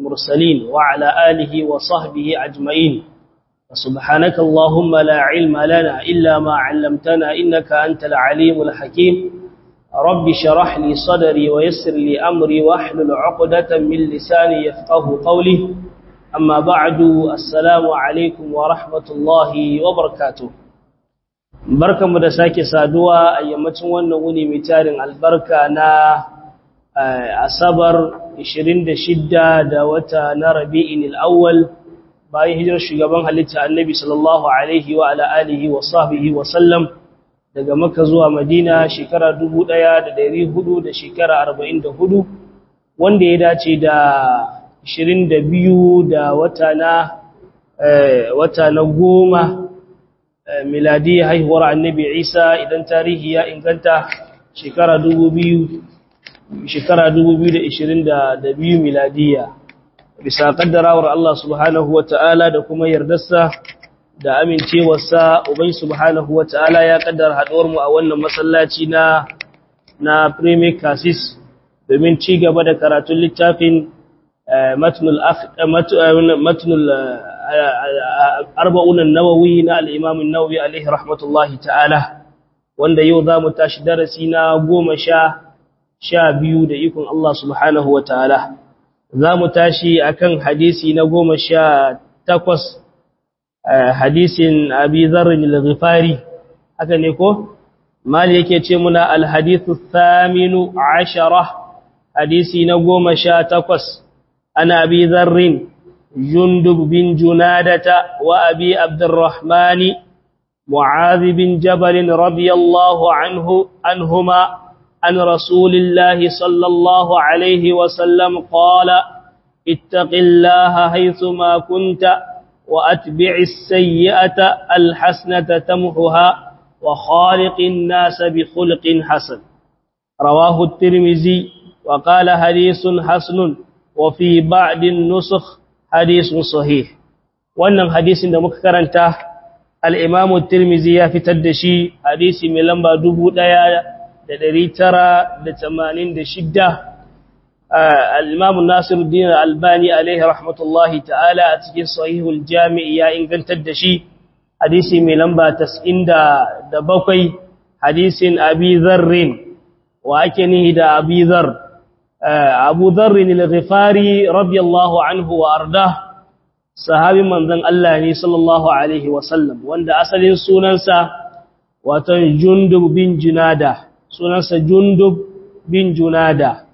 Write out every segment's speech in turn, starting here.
المرسلين وعلى آله وصحبه أجمعين سبحانك اللهم لا علم لنا إلا ما علمتنا إنك أنت العليم الحكيم رب شرح لي صدري ويسر لي أمري واحلل عقدة من لساني يفقه قولي أما بعد السلام عليكم ورحمة الله وبركاته barkan mu da sake saduwa a yammacin wannan wuni mai tarin albarka na asabar 26 da wata na rabi'in al'awwal bayan hijirar shugaban halitta annabi sallallahu alaihi wa ala alihi wa sahbihi wa sallam daga Makka zuwa Madina shekara 1400 da shekara 44 wanda ya dace da 22 da wata na wata na goma miladi haihuwar annabi Isa idan tarihi ya inganta shekara 2000 shekara 2022 miladiya bisa kaddarawar Allah subhanahu wata'ala da kuma yardarsa da amincewarsa ubai subhanahu wata'ala ya kaddara haduwar mu a wannan masallaci na na Premier Cassis domin ci gaba da karatun littafin matnul matnul arba'un an-nawawi na al-Imam an-Nawawi alaihi rahmatullahi ta'ala wanda yau zamu tashi darasi na 10 sha biyu da ikon Allah subhanahu wa ta'ala. Za mu tashi a kan hadisi na goma sha takwas, hadisin abi zarrin al-ghifari, haka ne ko? Mali yake ce muna alhadithu thaminu ashara, hadisi na goma sha takwas, ana abi zarrin jundub bin junadata wa abi abdurrahmani معاذ بن جبل رضي الله عنه عنهما عن رسول الله صلى الله عليه وسلم قال اتق الله حيثما كنت وأتبع السيئة الحسنة تمحها وخالق الناس بخلق حسن رواه الترمذي وقال حديث حسن وفي بعض النسخ حديث صحيح wannan hadisin da muka karanta al-Imam at-Tirmidhi ya fitar da shi hadisi mai lamba 1000 da ɗari tara da tamanin da shidda al'imamu nasiruddin albani alaihi rahmatullahi ta'ala a cikin sahihul jami'i ya ingantar da shi hadisi mai lamba tas'in da bakwai hadisin abi zarrin wa ake nihi da abi zar abu zarrin al-ghifari radiyallahu anhu wa arda sahabin manzon Allah ne sallallahu alaihi wasallam wanda asalin sunansa watan jundub bin junada sunansa jundub bin junada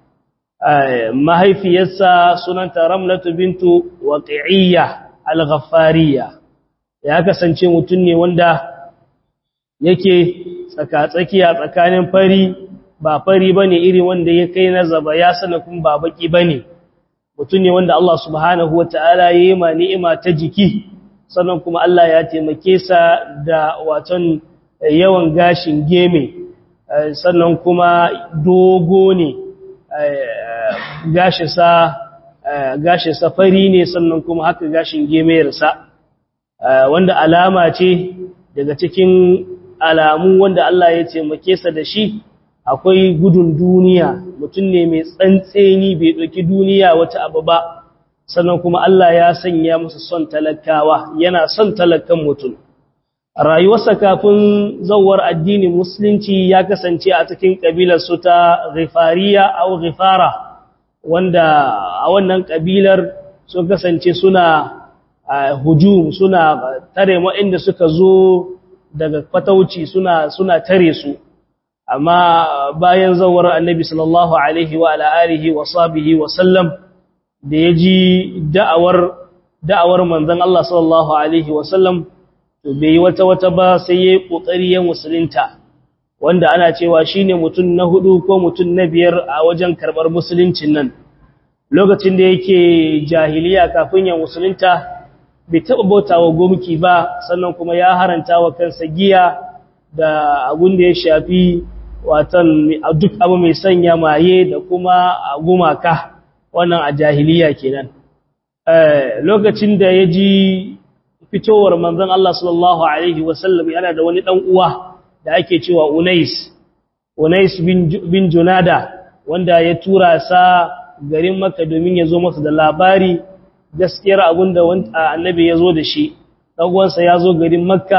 mahaifiyarsa sunanta ramlatu bintu waqi'iyya al-ghaffariya ya kasance mutum ne wanda yake tsaka-tsakiya tsakanin fari ba fari bane irin wanda ya kai na zaba ya sana kun ba baki bane mutum ne wanda Allah subhanahu wataala ya yi ma ni'ima ta jiki sannan kuma Allah ya taimake sa da waton yawan gashin geme sannan kuma dogo ne gashinsa fari ne sannan kuma haka gashin gemayarsa wanda alama ce daga cikin alamu wanda Allah ya taimake sa da shi akwai gudun duniya mutum ne mai tsantseni bai ɗauki duniya wata abu ba sannan kuma Allah ya sanya masa son talakawa yana son talakan mutum rayuwarsa kafin zawar addinin musulunci ya kasance a cikin kabilar su ta ghifariya au ghifara wanda a wannan kabilar sun kasance suna hujum suna tare inda suka zo daga fatauci suna suna tare su amma bayan zawar annabi sallallahu alaihi wa ala alihi wa sahbihi wa sallam da yaji da'awar da'awar manzon Allah sallallahu alaihi wa sallam to bai wata wata ba sai yayi kokari ya musulunta wanda ana cewa shine mutum na hudu ko mutum na biyar a wajen karbar musuluncin nan lokacin da yake jahiliya kafin ya musulunta bai taba bautawa gumki ba sannan kuma ya haranta wa kansa giya da abun da ya shafi watan duk abu mai sanya maye da kuma gumaka wannan a jahiliya kenan lokacin da ya ji fitowar manzon Allah sallallahu alaihi wasallam yana da wani dan uwa da ake cewa Unais Unais bin, bin Junada wanda ya tura sa garin makka domin ya zo masa da labari gaskiyar abin da annabi ya zo da shi ɗan'uwansa ya zo garin makka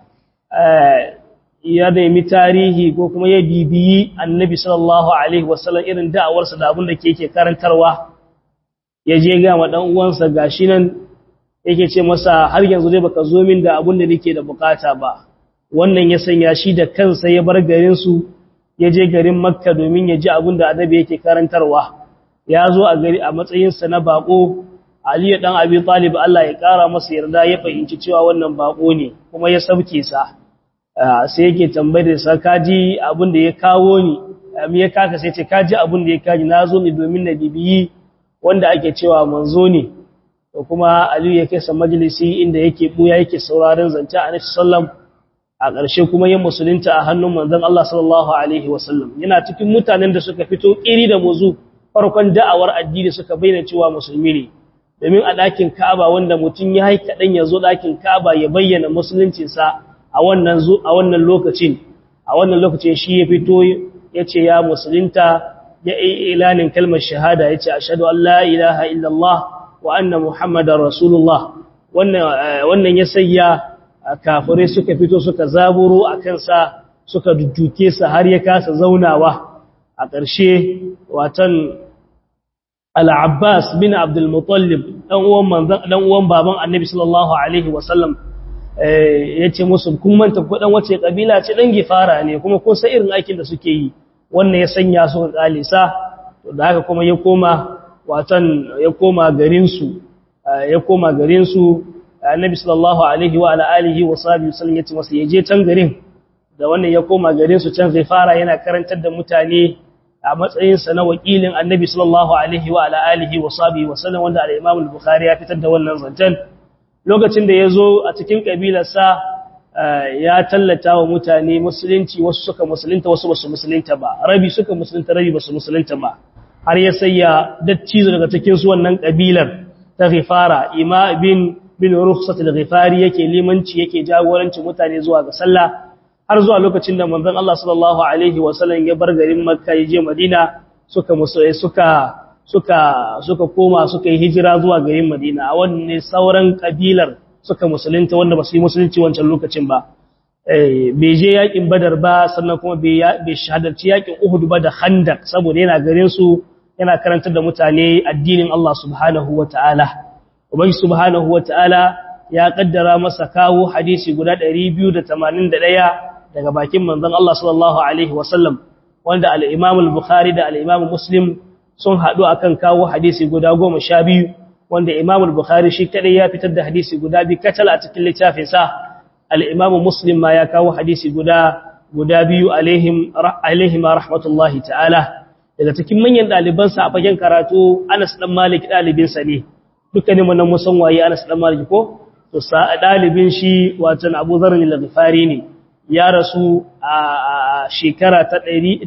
ya nemi tarihi ko kuma ya bibiyi annabi sallallahu alaihi wasallam irin da'awarsa da abin da ke ke karantarwa ya je ga ma ɗan'uwansa ga shi nan yake ce masa har yanzu dai baka zo min da abin da nake da bukata ba wannan ya sanya shi da kansa ya bar garinsu ya je garin makka domin ya ji abin da annabi yake karantarwa ya zo a gari a matsayinsa na bako aliyu dan abi talib Allah ya kara masa yarda ya fahimci cewa wannan bako ne kuma ya sauke sa sai yake tambayar sa kaji abin da ya kawo ni me ya kaka sai ce kaji abin da ya kaji na zo ne domin na bibiyi wanda ake cewa manzo ne to kuma aliyu ya kai sa majalisi inda yake buya yake sauraron zance annabi sallallahu a ƙarshe kuma yin musulunta a hannun manzon Allah sallallahu alaihi wasallam yana cikin mutanen da suka fito ƙiri da muzu farkon da'awar addini suka bayyana cewa musulmi ne domin a ɗakin Ka'aba wanda mutum ya haika dan ya zo ɗakin Ka'aba ya bayyana musuluncinsa a wannan a wannan lokacin a wannan lokacin shi ya fito ya ce ya musulunta ya yi ilanin kalmar shahada ya ce ashhadu an la ilaha illallah wa anna muhammadar rasulullah wannan wannan ya sayya kafirai suka fito suka zaburo a kansa suka dudduke sa har ya kasa zaunawa a ƙarshe watan al-Abbas bin Abdul Muttalib dan uwan manzon dan uwan baban Annabi sallallahu alaihi wasallam yace musu kun manta ko dan wace kabila ce dan gifara ne kuma ko sai irin aikin da suke yi wannan ya sanya su kalisa to da haka kuma ya koma watan ya koma garin su ya koma garin su annabi sallallahu alaihi wa ala alihi wa sahbihi sallam yace masa yaje can garin da wannan ya koma garin su can zai fara yana karantar da mutane a matsayin sa na wakilin annabi sallallahu alaihi wa ala alihi wa sahbihi wa sallam wanda al-imam al-bukhari ya fitar da wannan zancen lokacin da yazo a cikin kabilar sa ya tallata wa mutane musulunci wasu suka musulunta wasu basu musulunta ba rabi suka musulunta rabi basu musulunta ba har ya sayya dattizo daga cikin su wannan kabilar ta ghifara ima bin bin rukhsat al-ghifari yake limanci yake jagoranci mutane zuwa ga sallah har zuwa lokacin da manzon Allah sallallahu alaihi wa sallam ya bar garin Makka ya je Madina suka musulai suka suka suka koma suka yi hijira zuwa garin Madina a wannan sauran kabilar suka musulunta wanda ba su yi musulunci wancan lokacin ba eh bai je yakin Badar ba sannan kuma bai bai shahadarci yakin Uhud ba da Khandaq saboda yana garin su yana karantar da mutane addinin Allah subhanahu wataala Ubangi subhanahu wata'ala ya kaddara masa kawo hadisi guda 281 daga bakin manzon Allah sallallahu alaihi wasallam wanda al-Imam al-Bukhari da al-Imam Muslim sun hadu akan kawo hadisi guda 12 wanda Imam al-Bukhari shi kadai ya fitar da hadisi guda bi katal a cikin littafin sa al-Imam Muslim ma ya kawo hadisi guda guda biyu alaihim alaihim rahmatullahi ta'ala daga cikin manyan dalibansa a fagen karatu Anas dan Malik dalibinsa ne dukkanin mu nan musan waye Anas dan Malik ko to sa dalibin shi watan Abu Dharr al-Ghifari ne ya rasu a shekara ta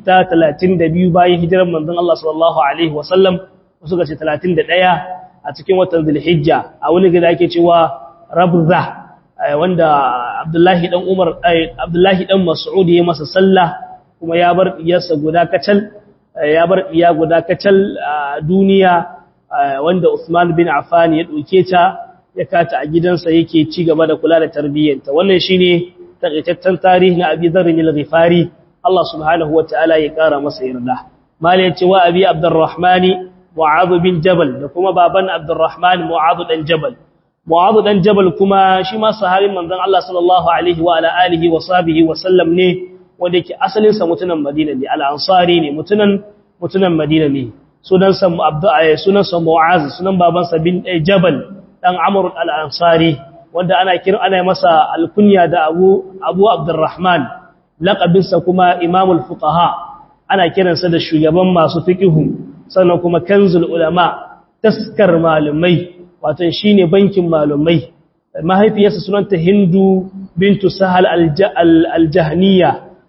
132 bayan hijirar manzon Allah sallallahu alaihi wasallam suka ce 31 a cikin watan Zulhijja a wani gida ake cewa Rabza wanda Abdullahi dan Umar Abdullahi dan Mas'ud ya masa sallah kuma ya bar iyarsa guda kacal ya bar iya guda kacal a duniya wanda Uthman bin Affan ya dauke ta ya kata a gidansa yake ci gaba da kula da tarbiyyarta wannan shine takaitaccen tarihi na Abi Dharr al-Ghifari Allah subhanahu wataala ya kara masa yarda mali yace wa Abi Abdurrahman Mu'adh bin Jabal da kuma baban Abdurrahman Mu'adh dan Jabal Mu'adh dan Jabal kuma shi ma sahabin manzon Allah sallallahu alaihi wa ala alihi wa sahbihi wa sallam ne wanda yake asalin sa mutunan Madina ne al-Ansari ne mutunan mutunan Madina ne sunansa sunansa Mu'az sunan babansa bin Jabal dan Amr al-Ansari wanda ana kira ana masa alkunya da Abu Abu Abdurrahman laqabinsa kuma Imam al-Fuqaha ana kiransa da shugaban masu fiqhu sannan kuma kanzul ulama taskar malumai wato shine bankin malumai mahaifiyarsa sunanta Hindu bintu Sahal al-Jahniya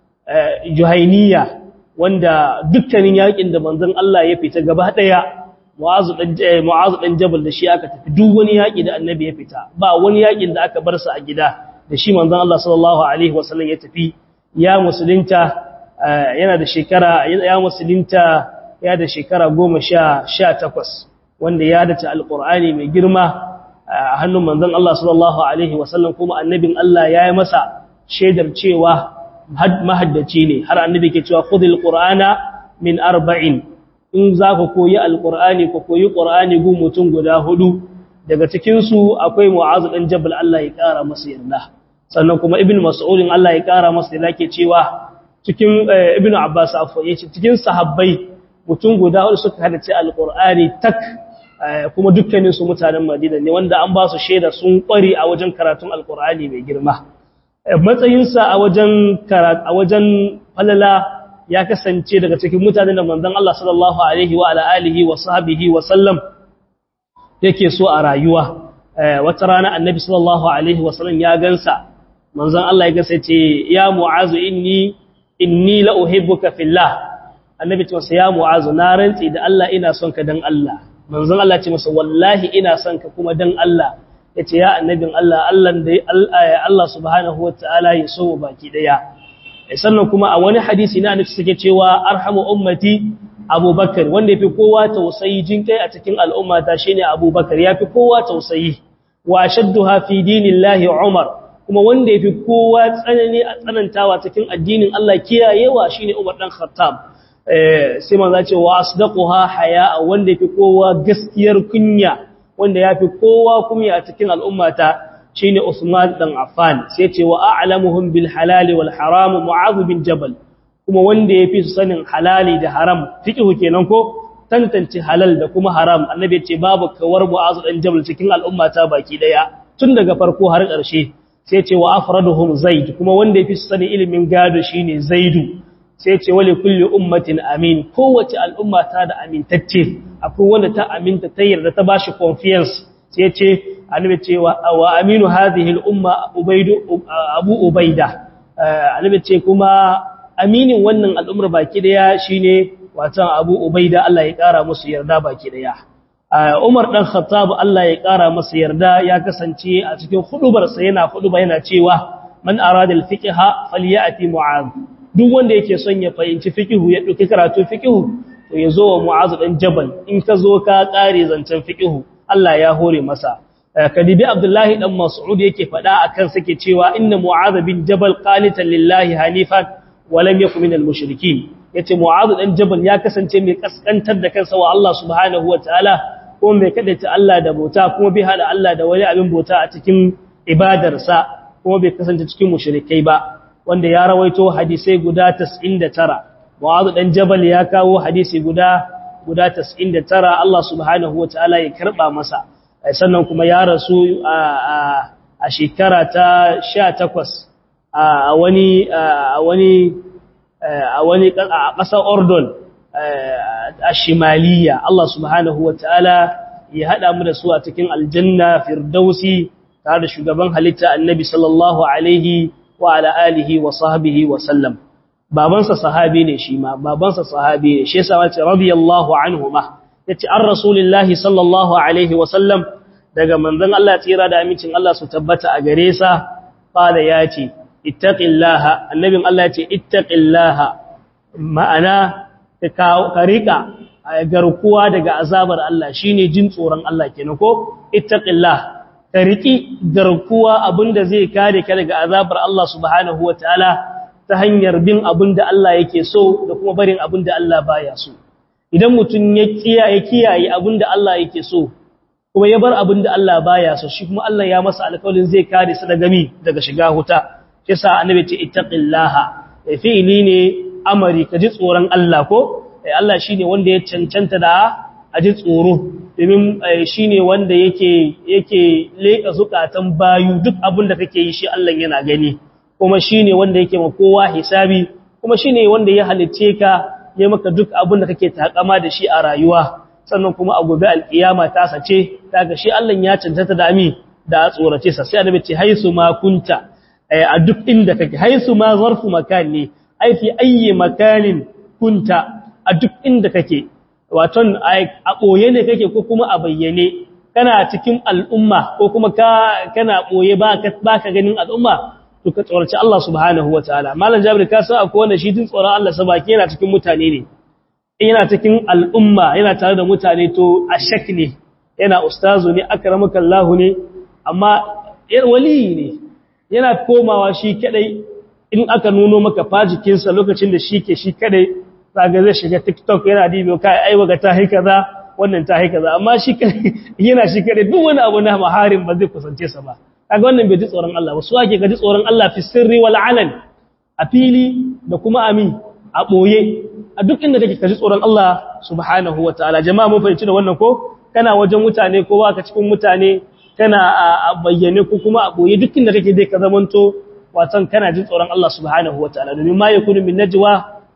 Juhainiya wanda dukkanin yakin da manzon Allah ya fita gaba daya Mu'azu dan Mu'azu dan Jabal da shi aka tafi duk wani yaki da Annabi ya fita ba wani yakin da aka bar sa a gida da shi manzon Allah sallallahu alaihi wasallam ya tafi ya musulunta yana da shekara ya musulunta ya da shekara goma sha takwas wanda ya dace alƙur'ani mai girma a hannun manzon Allah sallallahu alaihi wasallam kuma annabin Allah ya yi masa shaidar cewa mahaddaci ne har annabi ke cewa khudhil qur'ana min arba'in in za ka koyi alƙur'ani ka koyi ƙur'ani gun mutum guda hudu daga cikinsu akwai mu'azu ɗan jabal Allah ya ƙara masa yarda sannan kuma ibn mas'udin Allah ya ƙara masa yarda ke cewa cikin ibn abbas afo ya ce cikin sahabbai mutum guda hudu suka hadace alƙur'ani tak kuma dukkaninsu mutanen madina ne wanda an ba su shaida sun ƙware a wajen karatun alƙur'ani mai girma matsayinsa a wajen a wajen falala ya kasance daga cikin mutanen da manzon Allah sallallahu alaihi wa alihi wa sahbihi wa sallam yake so a rayuwa wata rana annabi sallallahu alaihi wa sallam ya gansa manzon Allah ya gasa ce ya mu'azu inni inni la uhibbuka fillah annabi ce masa ya mu'azu na rantsi da Allah ina son ka dan Allah manzon Allah ce masa wallahi ina son ka kuma dan Allah yace ya annabin Allah Allah da Allah subhanahu wataala ya so baki daya sannan kuma a wani hadisi na annabi suke cewa arhamu ummati abubakar wanda yafi kowa tausayi jinkai a cikin al'umma ta shine abubakar yafi kowa tausayi wa ashadduha fi dinillahi umar kuma wanda yafi kowa tsanani a tsanantawa cikin addinin Allah kiyayewa shine umar dan khattab eh sai manzo ce wa asdaquha haya wanda yafi kowa gaskiyar kunya wanda yafi kowa kunya a cikin al'umma ta shine Usman dan Affan sai ce wa a'lamuhum bil halal wal haram Mu'adh bin Jabal kuma wanda yafi su sanin halali da haram fiqhu kenan ko tantance halal da kuma haram annabi ce babu kawar Mu'adh dan Jabal cikin al'umma ta baki daya tun daga farko har ƙarshe sai ce wa afraduhum Zaid kuma wanda yafi su sanin ilimin gado shine Zaidu sai ce wali kulli ummatin amin kowace al'umma ta da amintacce akwai wanda ta aminta ta yarda ta bashi confiance sai ce annabi ce wa aminu hadhihi al-umma ubaidu abu ubaida annabi ce kuma aminin wannan al'ummar baki daya shine watan abu ubaida Allah ya kara musu yarda baki daya Umar dan Khattab Allah ya kara masa yarda ya kasance a cikin hudubar sa yana huduba yana cewa man arada al-fiqha falyati mu'adh duk wanda yake son ya fahimci fiqhu ya dauki karatu fiqhu to yazo wa mu'adh dan jabal in ka zo ka kare zancen fiqhu Allah ya hore masa kadibi abdullahi dan mas'ud yake fada akan sake cewa inna mu'adh bin jabal qanitan lillahi hanifan wa lam yakun minal mushrikeen yace mu'adh dan jabal ya kasance mai kaskantar da kansa wa Allah subhanahu wataala kuma mai kadaita Allah da bauta kuma bai hada Allah da wani abin bauta a cikin ibadarsa kuma bai kasance cikin mushrikai ba wanda ya rawaito hadisai guda 99 mu'adh dan jabal ya kawo hadisi guda guda 99 Allah subhanahu wataala ya karba masa sannan kuma ya rasu a shekara ta 18 a wani a wani a wani a ƙasar Ordon a Shimaliya Allah subhanahu wataala ya hada mu da su a cikin aljanna firdausi tare da shugaban halitta annabi sallallahu alaihi wa ala alihi wa sahbihi wa sallam babansa sahabi ne shi ma babansa sahabi ne shi yasa wace radiyallahu anhuma yace an rasulillahi sallallahu alaihi wa sallam daga manzon Allah tsira da amincin Allah su tabbata a gare sa qala yace ittaqillaha annabin Allah yace ittaqillaha ma'ana ka rika garkuwa daga azabar Allah shine jin tsoron Allah kenan ko ittaqillah ka riki garkuwa abinda zai kare ka daga azabar Allah subhanahu wataala ta hanyar bin abin da Allah yake so da kuma barin abin da Allah baya so idan mutum ya kiyaye kiyaye abin da Allah yake so kuma ya bar abin da Allah baya so shi kuma Allah ya masa alƙawarin zai kare sa daga mi daga shiga huta shi sa annabi ce ittaqillaha fi'ili ne amari ka ji tsoron Allah ko Allah shine wanda ya cancanta da a ji tsoro domin shine wanda yake yake leka zukatan bayu duk abin da kake yi shi Allah yana gani kuma shine wanda yake ma kowa hisabi kuma shine wanda ya halicce ka ya maka duk abin da kake takama da shi a rayuwa sannan kuma a gobe alkiyama ta sace daga shi Allah ya cancanta da ami da tsorace sa sai annabi ce haisu ma kunta a duk inda kake haisu ma zarfu makan ne ai fi ayyi makanin kunta a duk inda kake waton a boye ne kake ko kuma a bayyane kana cikin al'umma ko kuma ka kana boye ba ka baka ganin al'umma to ka tsoraci Allah subhanahu wataala malam jabir ka san akwai wanda shi din tsoron Allah sa baki yana cikin mutane ne yana cikin al'umma yana tare da mutane to a shak ne yana ustazu ne akramaka Allah ne amma yar wali ne yana komawa shi kadai in aka nuno maka fajikinsa lokacin da shi ke shi kadai zaga zai shiga TikTok yana dibiyo kai ai waga ta hai kaza wannan ta hai kaza amma shi yana shi kadai duk wani abu na maharin ba zai kusance sa ba kaga wannan bai ji tsoron Allah ba su ake ga ji tsoron Allah fi sirri wal alan a fili da kuma ami a boye a duk inda kake ka ji tsoron Allah subhanahu wataala jama'a mun fahimci da wannan ko kana wajen mutane ko ba ka cikin mutane kana a bayyane ko kuma a boye duk inda kake dai ka zamanto watan kana jin tsoron Allah subhanahu wataala domin ma yakunu min najwa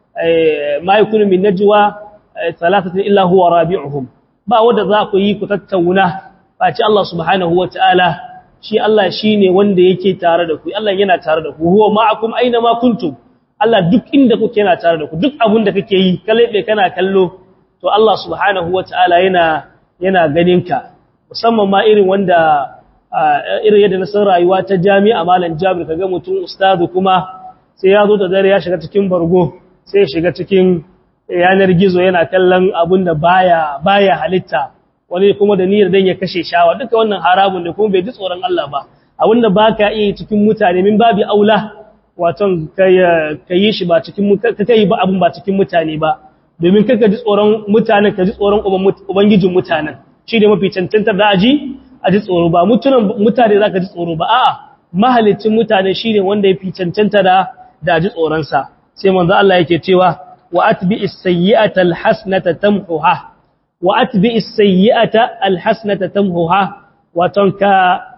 ma yakunu min najwa thalathatin illa huwa rabi'uhum ba wanda za ku yi ku tattauna ba ci Allah subhanahu wataala shi Allah shine wanda yake tare da ku Allah yana tare da ku huwa ma'akum aina ma kuntum Allah duk inda kuke yana tare da ku duk abin da kake yi kalebe kana kallo to Allah subhanahu wataala yana yana ganin ka musamman ma irin wanda irin yadda na san rayuwa ta jami'a malam Jabir kaga mutum ustazu kuma sai ya zo da dare ya shiga cikin bargo sai ya shiga cikin yanar gizo yana kallon abin da baya baya halitta wani kuma da niyyar dan ya kashe shawa duka wannan haramun ne kuma bai ji tsoron Allah ba abin da baka iya cikin mutane min babi aula waton ka yi shi ba cikin ka yi ba abin ba cikin mutane ba domin kaka ji tsoron mutanen ka ji tsoron ubangijin mutanen shi ne mafi cancantar da aji a ji tsoro ba mutunan mutane za ka ji tsoro ba a'a mahalicin mutane shi ne wanda ya fi cancanta da da ji tsoronsa sai manzo Allah yake cewa wa atbi as-sayyi'ata al-hasanata tamhuha wa atbi as-sayyi'ata al-hasanata tamhuha waton ka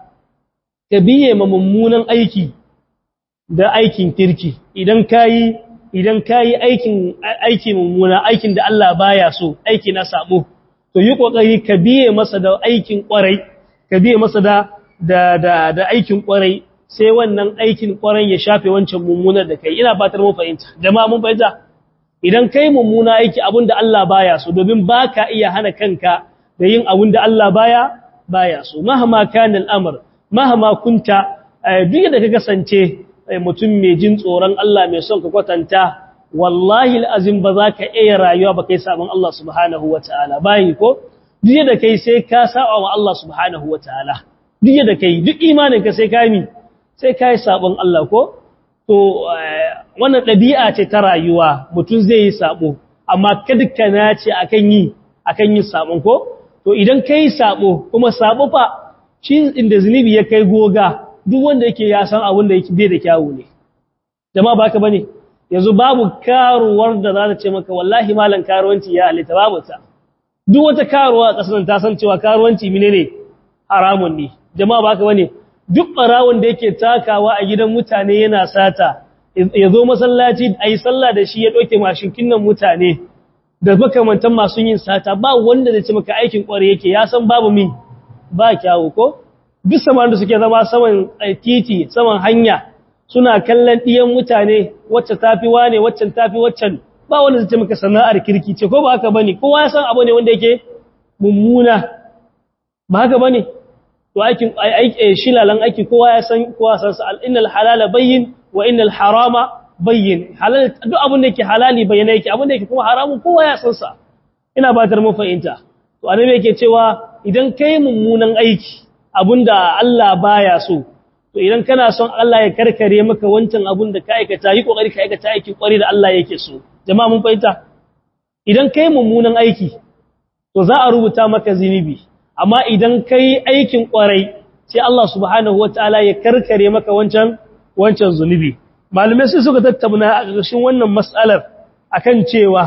ka biye ma mummunan aiki da aikin kirki idan kayi idan kayi aikin aiki mummuna aikin da Allah baya so aiki na sabo to yi kokari ka biye masa da aikin kwarai ka biye masa da da da, da aikin kwarai sai wannan aikin kwarai ya shafe wancan mummunar da kai ina fatar mun fahimta jama'a mun fahimta idan kai mummuna aiki abinda Allah baya so domin baka iya hana kanka da yin abinda Allah baya baya so mahama kana al'amr mahama kunta duk da ka kasance mutum mai jin tsoron Allah mai son ka kwatanta wallahi al'azim ba za ka iya rayuwa ba kai sabon Allah subhanahu wa ta'ala bayi ko duk da kai sai ka saba wa Allah subhanahu wa ta'ala duk da kai duk imaninka sai ka mi sai ka yi sabon Allah ko to wannan ɗabi'a ce ta rayuwa mutum zai yi sabo amma kada ka nace akan yi akan yin sabon ko to idan kai sabo kuma sabo fa shi inda zunubi ya kai goga duk wanda yake ya san abin da yake bai da kyawu ne jama'a baka bane yanzu babu karuwar da za ta ce maka wallahi malan karuwanci ya halitta babu ta duk wata karuwa a kasar ta san cewa karuwanci menene haramun ne jama'a baka bane duk barawon da yake takawa a gidan mutane yana sata ya zo masallaci ayi sallah da shi ya doke mashinkin nan mutane da makamantan masu yin sata ba wanda zai ce maka aikin kware yake ya san babu mi ba kyawu ko duk saman da suke zama saman titi saman hanya suna kallon ɗiyan mutane wacce tafi wane waccan tafi waccan ba wanda zai maka sana'ar kirki ce ko ba haka bane kowa ya san abu ne wanda yake mummuna ba haka bane to aikin aiki shilalan aiki kowa ya san kowa san sa innal halala bayyin wa innal harama bayyin halal duk abin da yake halali bayyana yake abin da yake kuma haramun kowa ya san sa ina batar mu fahimta to annabi yake cewa idan kai mummunan aiki abinda Allah baya so to idan kana son Allah ya karkare maka wancan abun da ka aikata yi kokari ka aikata aikin kwari da Allah yake so jama'a mun fahimta idan kai mummunan aiki to za a rubuta maka zinubi amma idan kai aikin kwarai sai Allah subhanahu wataala ya karkare maka wancan wancan zunubi malume sai suka tattauna a ƙarshen wannan mas'alar akan cewa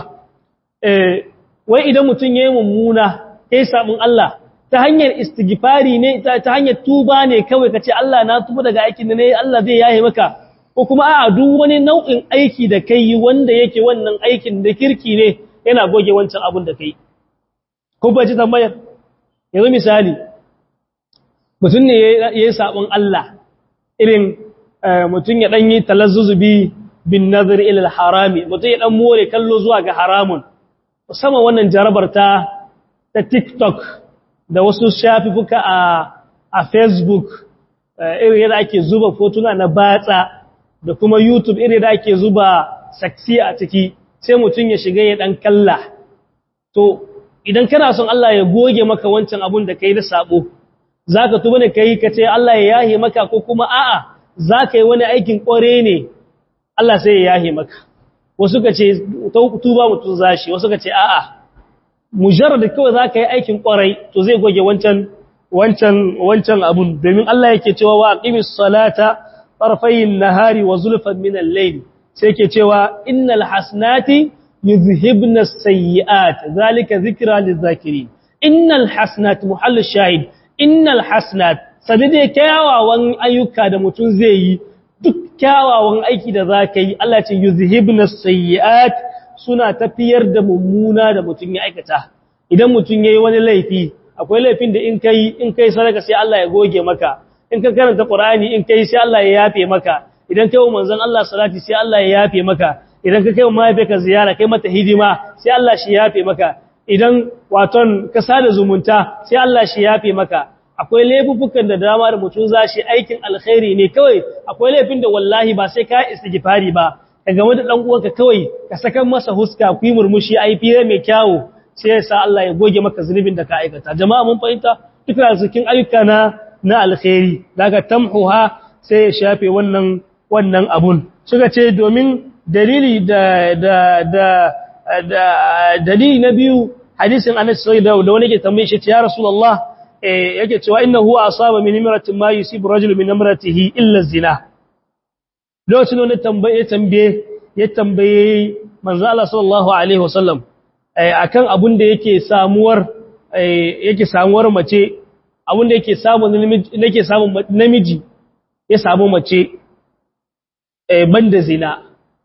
eh wai idan mutum yayi mummuna kai sabon Allah ta hanyar istighfari ne ta hanyar tuba ne kawai kace Allah na tuba daga aikin da ne Allah zai yaye maka ko kuma a'a duk wani nau'in aiki da kai wanda yake wannan aikin da kirki ne yana goge wancan abun da kai ko ba ji tambayar yanzu misali mutum ne yayi sabon Allah irin mutum ya dan yi talazzuzubi bin nazar ila al-harami mutum ya dan more kallo zuwa ga haramun musamman wannan jarabar ta ta TikTok da wasu shafifuka a a Facebook irin yadda ake zuba fotuna na batsa da kuma YouTube irin da ake zuba saksi a ciki sai mutum ya shiga ya dan kalla to idan kana son Allah ya goge maka wancan abun da kai da sabo zaka tuba ne kai kace Allah ya yahe maka ko kuma a'a zaka yi wani aikin kware ne Allah sai ya yahe maka wasu ka ce tuba mutun zashi wasu ka ce a'a mujarrad kawai zaka yi aikin kwarai to zai goge wancan wancan wancan abun domin Allah yake cewa wa aqimis salata tarfayin nahari wa zulfan min al-layl sai yake cewa innal hasnati yuzhibna as-sayyi'at zalika dhikra liz-zakirin innal hasnat muhall shahid innal hasnat sadide kyawawan ayyuka da mutun zai yi duk kyawawan aiki da zaka yi Allah ce yuzhibna as-sayyi'at suna tafiyar da mummuna da mutun ya aikata idan mutun yayi wani laifi akwai laifin da in kai in kai sadaka sai Allah ya goge maka in ka karanta Qur'ani in kai sai Allah ya yafe maka idan kai wa manzon Allah salati sai Allah ya yafe maka idan ka kai wa mahaifiyarka ziyara kai mata hidima sai Allah shi yafe maka idan waton ka sada zumunta sai Allah shi yafe maka akwai laifukan da dama da mutum zashi aikin alkhairi ne kawai akwai laifin da wallahi ba sai ka istighfari ba ka game da dan uwanka kawai ka saka masa huska ku yi murmushi ai fire mai kyawu sai ya sa Allah ya goge maka zunubin da ka aikata jama'a mun fahimta duka cikin ayyuka na na alkhairi daga tamhuha sai ya shafe wannan wannan abun suka ce domin dalili da da da da dalili na biyu hadisin Anas sai da wani ke tambaye shi ya Rasulullah eh yake cewa innahu asaba min imratin ma yusibu rajul min imratihi illa zina lokacin wani tambaye tambaye ya tambaye manzo Allah sallallahu alaihi wasallam akan abun da yake samuwar yake samuwar mace abun da yake samu namiji yake samu namiji ya samu mace banda zina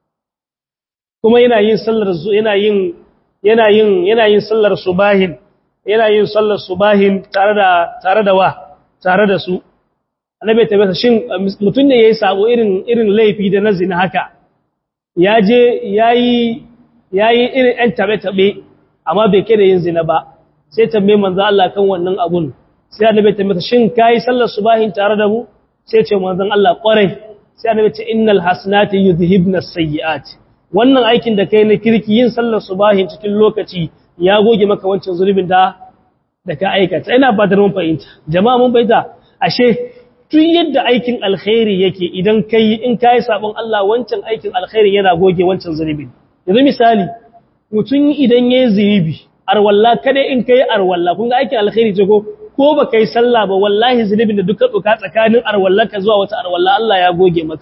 kuma yana yin sallar yana yin yana yin yana yin sallar subahin yana yin sallar subahin tare da tare da wa tare da su annabi ta bata shin mutun ne yayi sabo irin irin laifi da na zina haka ya je yayi yayi irin ɗan tabe-tabe amma bai kai da yin zina ba sai tambaye manzo Allah kan wannan abun sai annabi ta mata shin kai sallar subahin tare da mu sai ce manzon Allah kwarai sai annabi ce innal hasanati yudhibna as-sayyi'at wannan aikin da kai na kirki yin sallar subahin cikin lokaci ya goge maka wancan zulubin da da ka aikata ina ba da mun fahimta jama'a mun fahimta ashe tun yadda aikin alkhairi yake idan kai in kai sabon Allah wancan aikin alkhairi yana goge wancan zulubin yanzu misali mutum idan yayi zunubi arwalla kada in kai arwalla kun ga aikin alkhairi ce ko ko ba kai sallah ba wallahi zunubin da duka tsuka tsakanin arwallarka zuwa wata arwalla Allah ya goge maka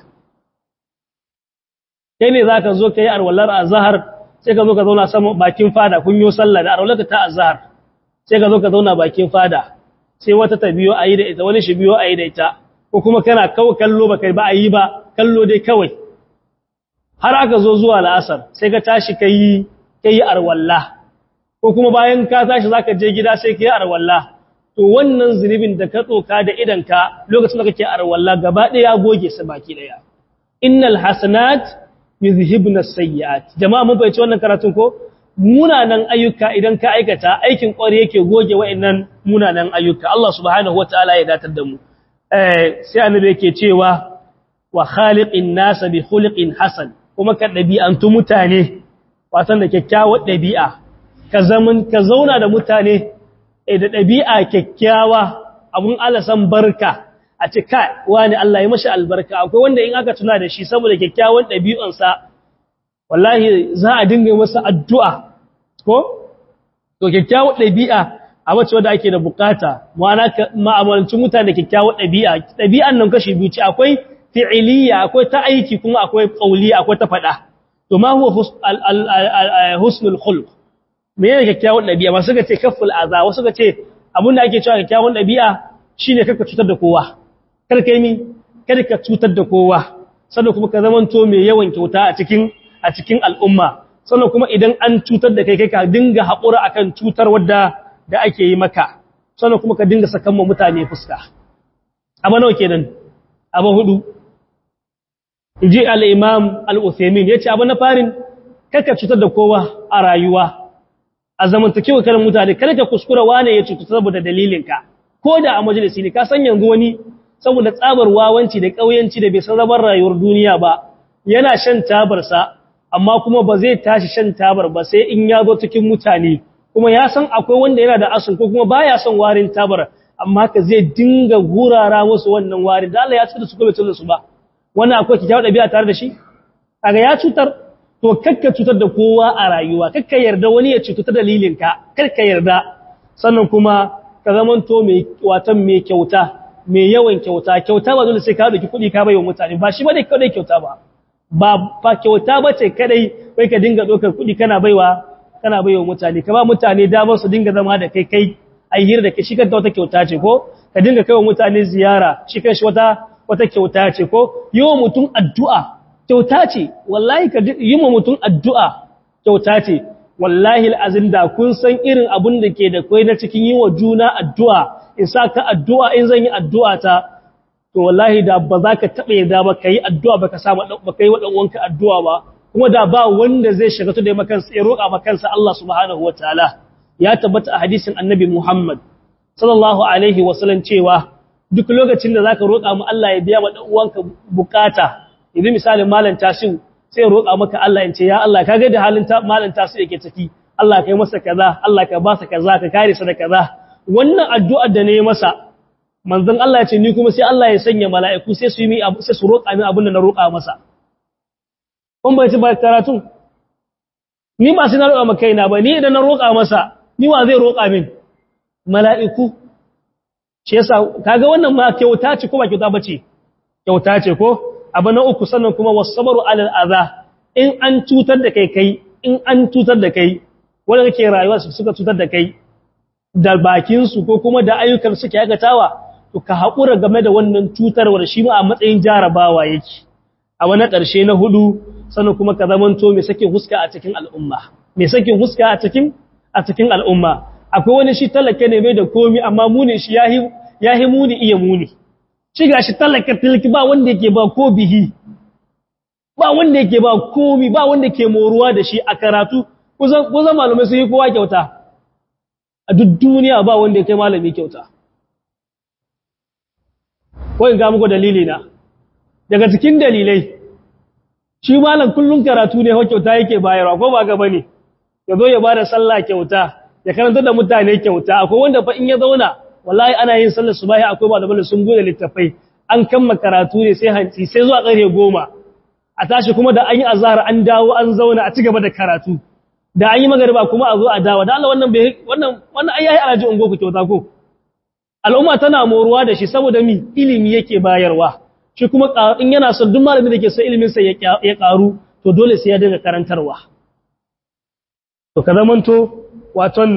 kai ne zaka zo kai arwallar azhar sai ka zo ka zauna sama bakin fada kun yo sallah da arwallarka ta azhar sai ka zo ka zauna bakin fada sai wata ta biyo ayi da ita wani shi biyo ayi da ita ko kuma kana kawo kallo ba kai ba ayi ba kallo dai kawai har aka zo zuwa la'asar sai ka tashi kai kai arwalla ko kuma bayan ka tashi zaka je gida sai kai arwalla to wannan zunubin da ka tsoka da idanka lokacin da kake arwalla gaba ɗaya ya goge su baki ɗaya innal hasanat yuzhibna sayyi'at jama'a mun fahimci wannan karatun ko munanan ayyuka idan ka aikata aikin ƙwari yake goge wa'annan munanan ayyuka Allah subhanahu wataala ya datar da mu eh sai annabi yake cewa wa khaliqin nas bi khuluqin hasan kuma ka dabi'antu mutane watan da kyakkyawar dabi'a ka zaman ka zauna da mutane da ɗabi'a kyakkyawa abun alasan barka a ce kai wani Allah ya mashi albarka akwai wanda in aka tuna da shi saboda kyakkyawan ɗabi'unsa wallahi za a dinga masa addu'a ko? to kyakkyawan ɗabi'a a wacce wadda ake da bukata ma'amalancin mutane da kyakkyawan ɗabi'a ɗabi'an nan kashi biyu ce akwai fi'iliya akwai ta aiki kuma akwai ƙauliya akwai ta faɗa to ma huwa husnul khulq me ne kyakkyawan ɗabi'a masu ga ce kaful aza wasu ga ce abin da ake cewa kyakkyawan ɗabi'a shine karka cutar da kowa kar kai mi kada ka cutar da kowa sannan kuma ka zamanto mai yawan kyauta a cikin a cikin al'umma sannan kuma idan an cutar da kai kai ka dinga haƙura akan cutar wadda da ake yi maka sannan kuma ka dinga sakan ma mutane fuska abu nawa kenan abu hudu inji al-imam al-uthaymin yace abu na farin kaka cutar da kowa a rayuwa a zamantakewa karin mutane kada ka kuskura wane ya cutu saboda dalilinka ko da a majalisi ne ka san yanzu wani saboda tsabar wawanci da ƙauyanci da bai san zaman rayuwar duniya ba yana shan tabarsa amma kuma ba zai tashi shan tabar ba sai in ya zo cikin mutane kuma ya san akwai wanda yana da asun ko kuma baya son warin tabar amma ka zai dinga gurara musu wannan warin da Allah ya cutar da su ko bai cutar da su ba wannan akwai kikkiawar ɗabi'a tare da shi kaga ya cutar to kakka cutar da kowa a rayuwa kakka yarda wani ya cutar dalilin ka kakka yarda sannan kuma ka zamanto mai watan mai kyauta mai yawan kyauta kyauta ba dole sai ka dauki kuɗi ka baiwa mutane ba shi bane kadai kyauta ba ba fa kyauta bace kadai kai ka dinga dokar kuɗi kana baiwa kana baiwa mutane ka ba mutane damar su dinga zama da kai kai ai hira da kai shi kanta wata kyauta ce ko ka dinga kaiwa mutane ziyara shi kanshi wata wata kyauta ce ko yi wa mutum addu'a kyauta ce wallahi ka yi wa mutum addu'a kyauta ce wallahi al'azin da kun san irin abun da ke da kwai na cikin yi wa juna addu'a in sa ka addu'a in zan yi addu'a ta to wallahi da ba za ka taɓa yarda ba ka yi addu'a ba ka samu ba ka yi wa ɗan'uwanka addu'a ba kuma da ba wanda zai shiga to da makansa ya roƙa makansa Allah subhanahu wa ta'ala ya tabbata a hadisin annabi Muhammad sallallahu alaihi wasallam cewa duk lokacin da zaka roƙa mu Allah ya biya wa dan uwanka bukata idan misalin malam tasiu sai ya roƙa maka Allah in ce ya Allah ka ga da halin malam tasiu yake ciki Allah kai masa kaza Allah ka ba sa kaza ka kare sa da kaza wannan addu'ar da ne masa manzon Allah ya ce ni kuma sai Allah ya sanya mala'iku sai su yi mi sai su roƙa min abin da na roƙa masa kun bai ci ba karatu ni ba sai na roƙa maka kaina ba ni idan na roƙa masa ni wa zai roƙa min mala'iku shi yasa kaga wannan ma kyauta ce ko ba kyauta bace kyauta ce ko abu na uku sannan kuma wasabaru alal adha in an cutar da kai kai in an cutar da kai wanda kake rayuwa su suka cutar da kai da bakin su ko kuma da ayyukan suke aikatawa to ka hakura game da wannan cutarwar shi ma a matsayin jarabawa yake a wani ƙarshe na hudu sannan kuma ka zamanto mai sakin huska a cikin al'umma mai sakin huska a cikin a cikin al'umma akwai wani shi talaka ne mai da komi amma muni shi ya yi muni iya muni shi ga shi talaka tilki ba wanda yake ba ko bihi ba wanda yake ba komi ba wanda ke moruwa da shi a karatu kusan malamai sun yi kowa kyauta a duk duniya ba wanda ya kai malami kyauta kawai ga muku dalili na daga cikin dalilai shi malam kullum karatu ne kyauta yake bayarwa ko ba gaba ne ya zo ya ba da sallah kyauta ya karanta da mutane kyauta akwai wanda fa in ya zauna wallahi ana yin sallar subahi akwai ba da sun bude littafai an kamma karatu ne sai hanci sai zuwa ƙarfe goma a tashi kuma da an yi azhar an dawo an zauna a cigaba da karatu da an yi magariba kuma a zo a dawo da Allah wannan bai wannan wannan ai yayi alaji ungo ku kyauta ko al'umma tana moruwa da shi saboda mi ilimi yake bayarwa shi kuma in yana son duk malamin da ke son ilimin sa ya karu to dole sai ya dinga karantarwa to ka zamanto waton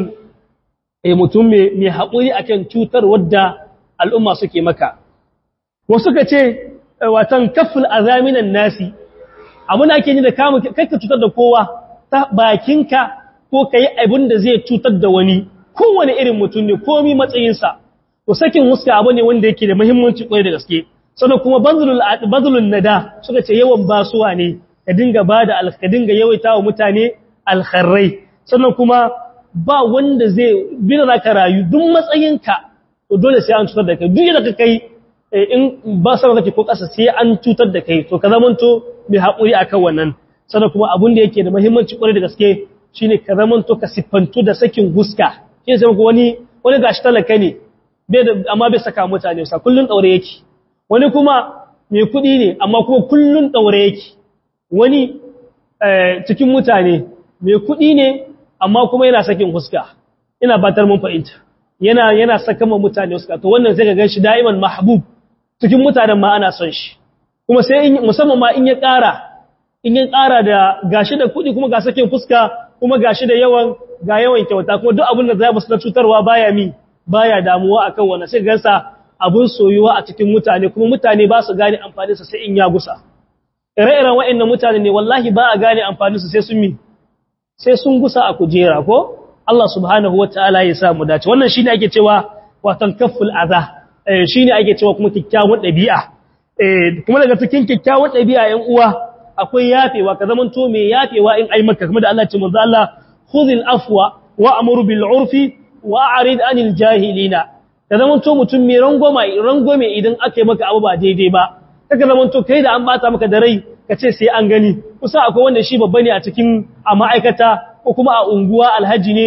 e mutum mai haƙuri akan cutar wadda al'umma suke maka wasu ka ce watan kafin azaminan nasi abin ake yi da kama kakka cutar da kowa ta bakinka ko ka yi abin da zai cutar da wani kowane irin mutum ne komi matsayinsa to sakin huska abu ne wanda yake da muhimmanci kwarai da gaske sannan kuma bazulun nada suka ce yawan basuwa ne ka dinga ba da ka dinga yawaita wa mutane alkharrai sannan kuma ba wanda zai bina za ka rayu duk matsayinka to dole sai an cutar da kai duk yadda ka kai in ba sama kake ko ƙasa sai an cutar da kai to ka zamanto mai haƙuri a kan wannan sannan kuma abin da yake da muhimmanci ƙwarai da gaske shine ka zamanto ka siffantu da sakin huska shi sai ko wani wani gashi talaka ne bai da amma bai saka mutane sa kullun daure yake wani kuma mai kuɗi ne amma kuma kullun daure yake wani cikin mutane mai kuɗi ne amma kuma yana sakin huska ina batar mun fahimta yana yana saka ma mutane huska to wannan sai ka ga shi da'iman mahbub cikin mutanen ma ana son shi kuma sai in musamman ma in ya ƙara in ya ƙara da gashi da kuɗi kuma ga sakin fuska kuma gashi da yawan ga yawan kyauta kuma duk abin da za mu cutarwa baya mi baya damuwa akan wannan sai gansa abun soyuwa a cikin mutane kuma mutane ba su gane amfanin sa sai in ya gusa ire-iren waɗannan mutane ne wallahi ba a gane amfanin su sai sun mi sai sun gusa a kujera ko Allah subhanahu wataala ya sa mu dace wannan shine ake cewa watan kafful adha shine ake cewa kuma kikkiawan dabi'a kuma daga cikin kikkiawan dabi'a ƴan uwa akwai yafewa ka zaman to me yafewa in ai maka kuma da Allah ce manzo Allah khudhil afwa wa'mur bil urfi wa'rid anil jahilina ka zaman to mutum mai rangoma rangome idan aka yi maka abu ba daidai ba kaga zaman to kai da an bata maka da rai ka ce sai an gani kusa akwai wanda shi babba ne a cikin a ma'aikata ko kuma a unguwa alhaji ne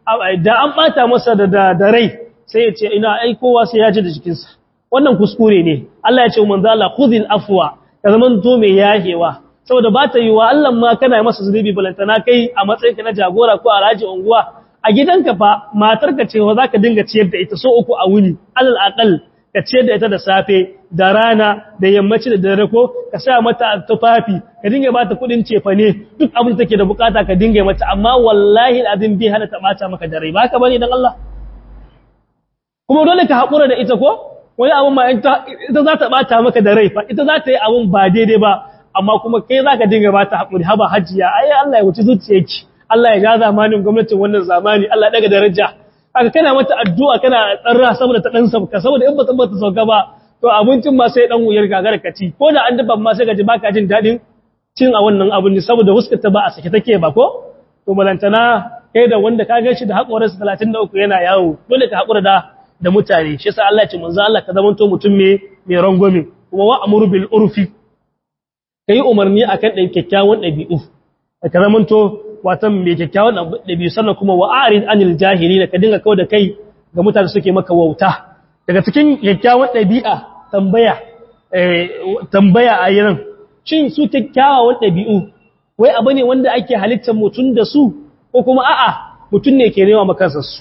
da an bata masa da da rai sai ya ce ina ai kowa sai ya ji da jikinsa wannan kuskure ne Allah ya ce manzo Allah khudhil afwa ka zaman to mai yahewa saboda ba ta yiwa Allah ma kana masa zunubi balantana kai a matsayin ka na jagora ko alhaji unguwa a gidanka fa matarka ce wa zaka dinga ciyar da ita so uku a wuni alal aqal ka ciyar da ita da safe da rana da yammaci da dare ko ka sa mata tufafi ka dinga bata kudin cefane duk abin da take da bukata ka dinga mata amma wallahi alazim bi hana ta bata maka dare ba ka bane dan Allah kuma dole ka hakura da ita ko wani abin ma ita za ta bata maka da rai fa ita za ta yi abin ba daidai ba amma kuma kai za ka dinga bata hakuri haba hajiya ai Allah ya wuce zuciyarki Allah ya ja zamanin gwamnatin wannan zamani Allah daga daraja aka kana mata addu'a kana tsarra saboda ta dan sauka saboda in ba ta bata sauka ba to abincin ma sai dan wuyar gagara ka ci ko da an dafa ma sai ka ji baka jin dadin cin a wannan abin saboda huskar ta ba a sake take ba ko to malantana kai da wanda ka gashi da hakorinsa 33 yana yawo dole ka hakura da da mutane shi yasa Allah ya ce manzo Allah ka zamanto mutum me mai rangwame kuma wa amuru bil urfi kai umarni akan dan kyakkyawan dabi'u ka zamanto watan mai kyakkyawan dabi'u sannan kuma wa arid anil jahilina ka dinga kawo da kai ga mutane suke maka wauta daga cikin kyakkyawan dabi'a tambaya eh tambaya a yiran shin su kyakkyawan dabi'u wai abu ne wanda ake halittar mutum da su ko kuma a'a mutum ne ke nema makansa su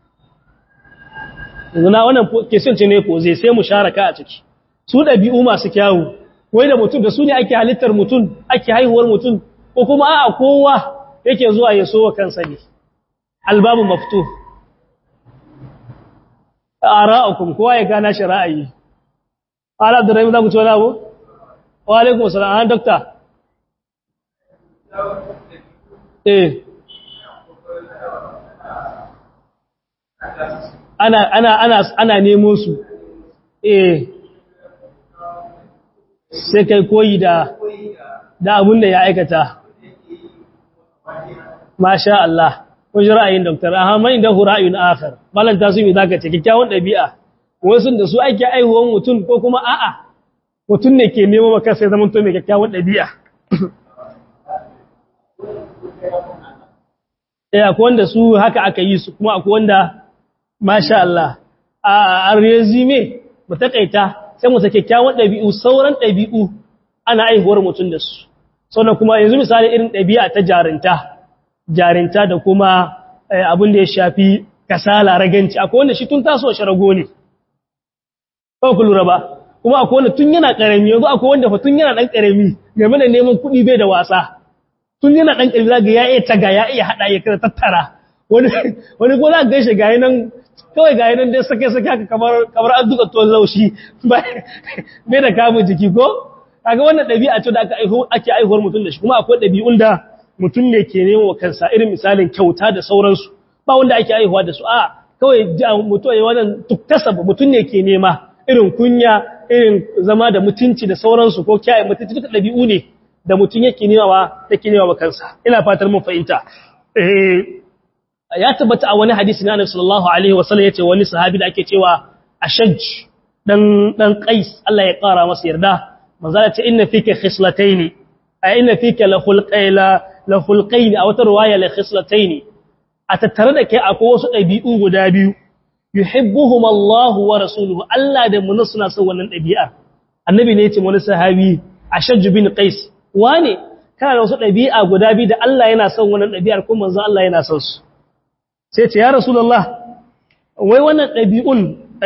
yanzu na wannan kesin ce ne ko zai sai mu sharaka a ciki su ɗabi'u masu kyawu wai da mutum da su ne ake halittar mutum ake haihuwar mutum ko kuma a'a kowa yake zuwa ya so wa kansa ne albabu maftu ara'ukum kowa ya gana shi ra'ayi ala abdurrahim za ku ci wani abu wa alaikum assalam an dokta eh ana ana ana ana nemo su eh sai kai koyi da da abun da ya aikata masha Allah ko ji ra'ayin doktor Ahmad inda hu ra'ayin akhar malan ta su yi zaka ce kikkiawan dabi'a wasu da su ake aihuwan mutum ko kuma a'a mutum ne ke nemo maka sai zaman to mai kikkiawan dabi'a eh akwai wanda su haka aka yi su kuma akwai wanda masha Allah a resume mu takaita sai mu sake kyawun dabi'u sauran dabi'u ana aihuwar mutum da su sannan kuma yanzu misali irin dabi'a ta jarinta jarinta da kuma abin da ya shafi kasala raganci akwai wanda shi tun taso shi rago ne ba ku lura ba kuma akwai wanda tun yana karami yanzu akwai wanda fa tun yana dan karami game da neman kuɗi bai da wasa tun yana dan karami zaga ya iya taga ya iya hada ya kada tattara wani wani ko za ka gaishe ga nan kawai ga nan dai sake sake haka kamar kamar an duka tuwon laushi bai da kamun jiki ko kaga wannan ɗabi'a ce da aka aiho ake aihuwar mutum da shi kuma akwai ɗabi'un da mutum ne ke nemo wa kansa irin misalin kyauta da sauransu ba wanda ake aihuwa da su a kawai mutum ya wannan tuktasaba mutum ne ke nema irin kunya irin zama da mutunci da sauransu ko kiyaye mutunci duka ɗabi'u ne da mutum yake nema wa yake nema wa kansa ina fatar mun fahimta eh ya tabbata a wani hadisi na Annabi sallallahu alaihi wasallam yace wani sahabi da ake cewa Ashaj dan dan Qais Allah ya kara masa yarda manzo ya ce inna fika khislatayn a inna fika la khulqayla la khulqayn a wata riwaya la khislatayn a tattare da kai akwai wasu dabi'u guda biyu yuhibbuhum Allah wa rasuluhu Allah da mun suna son wannan dabi'a annabi ne yace wani sahabi Ashaj bin Qais wane kana da wasu dabi'a guda biyu da Allah yana son wannan dabi'ar kuma manzo Allah yana son su sai ce ya rasulullah wai wannan ɗabi'un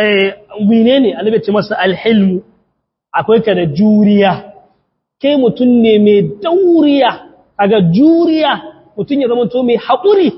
mine ne annabi ce masa alhilmu akwai ka da juriya kai mutum ne mai dauriya kaga juriya mutum ya zama to mai haƙuri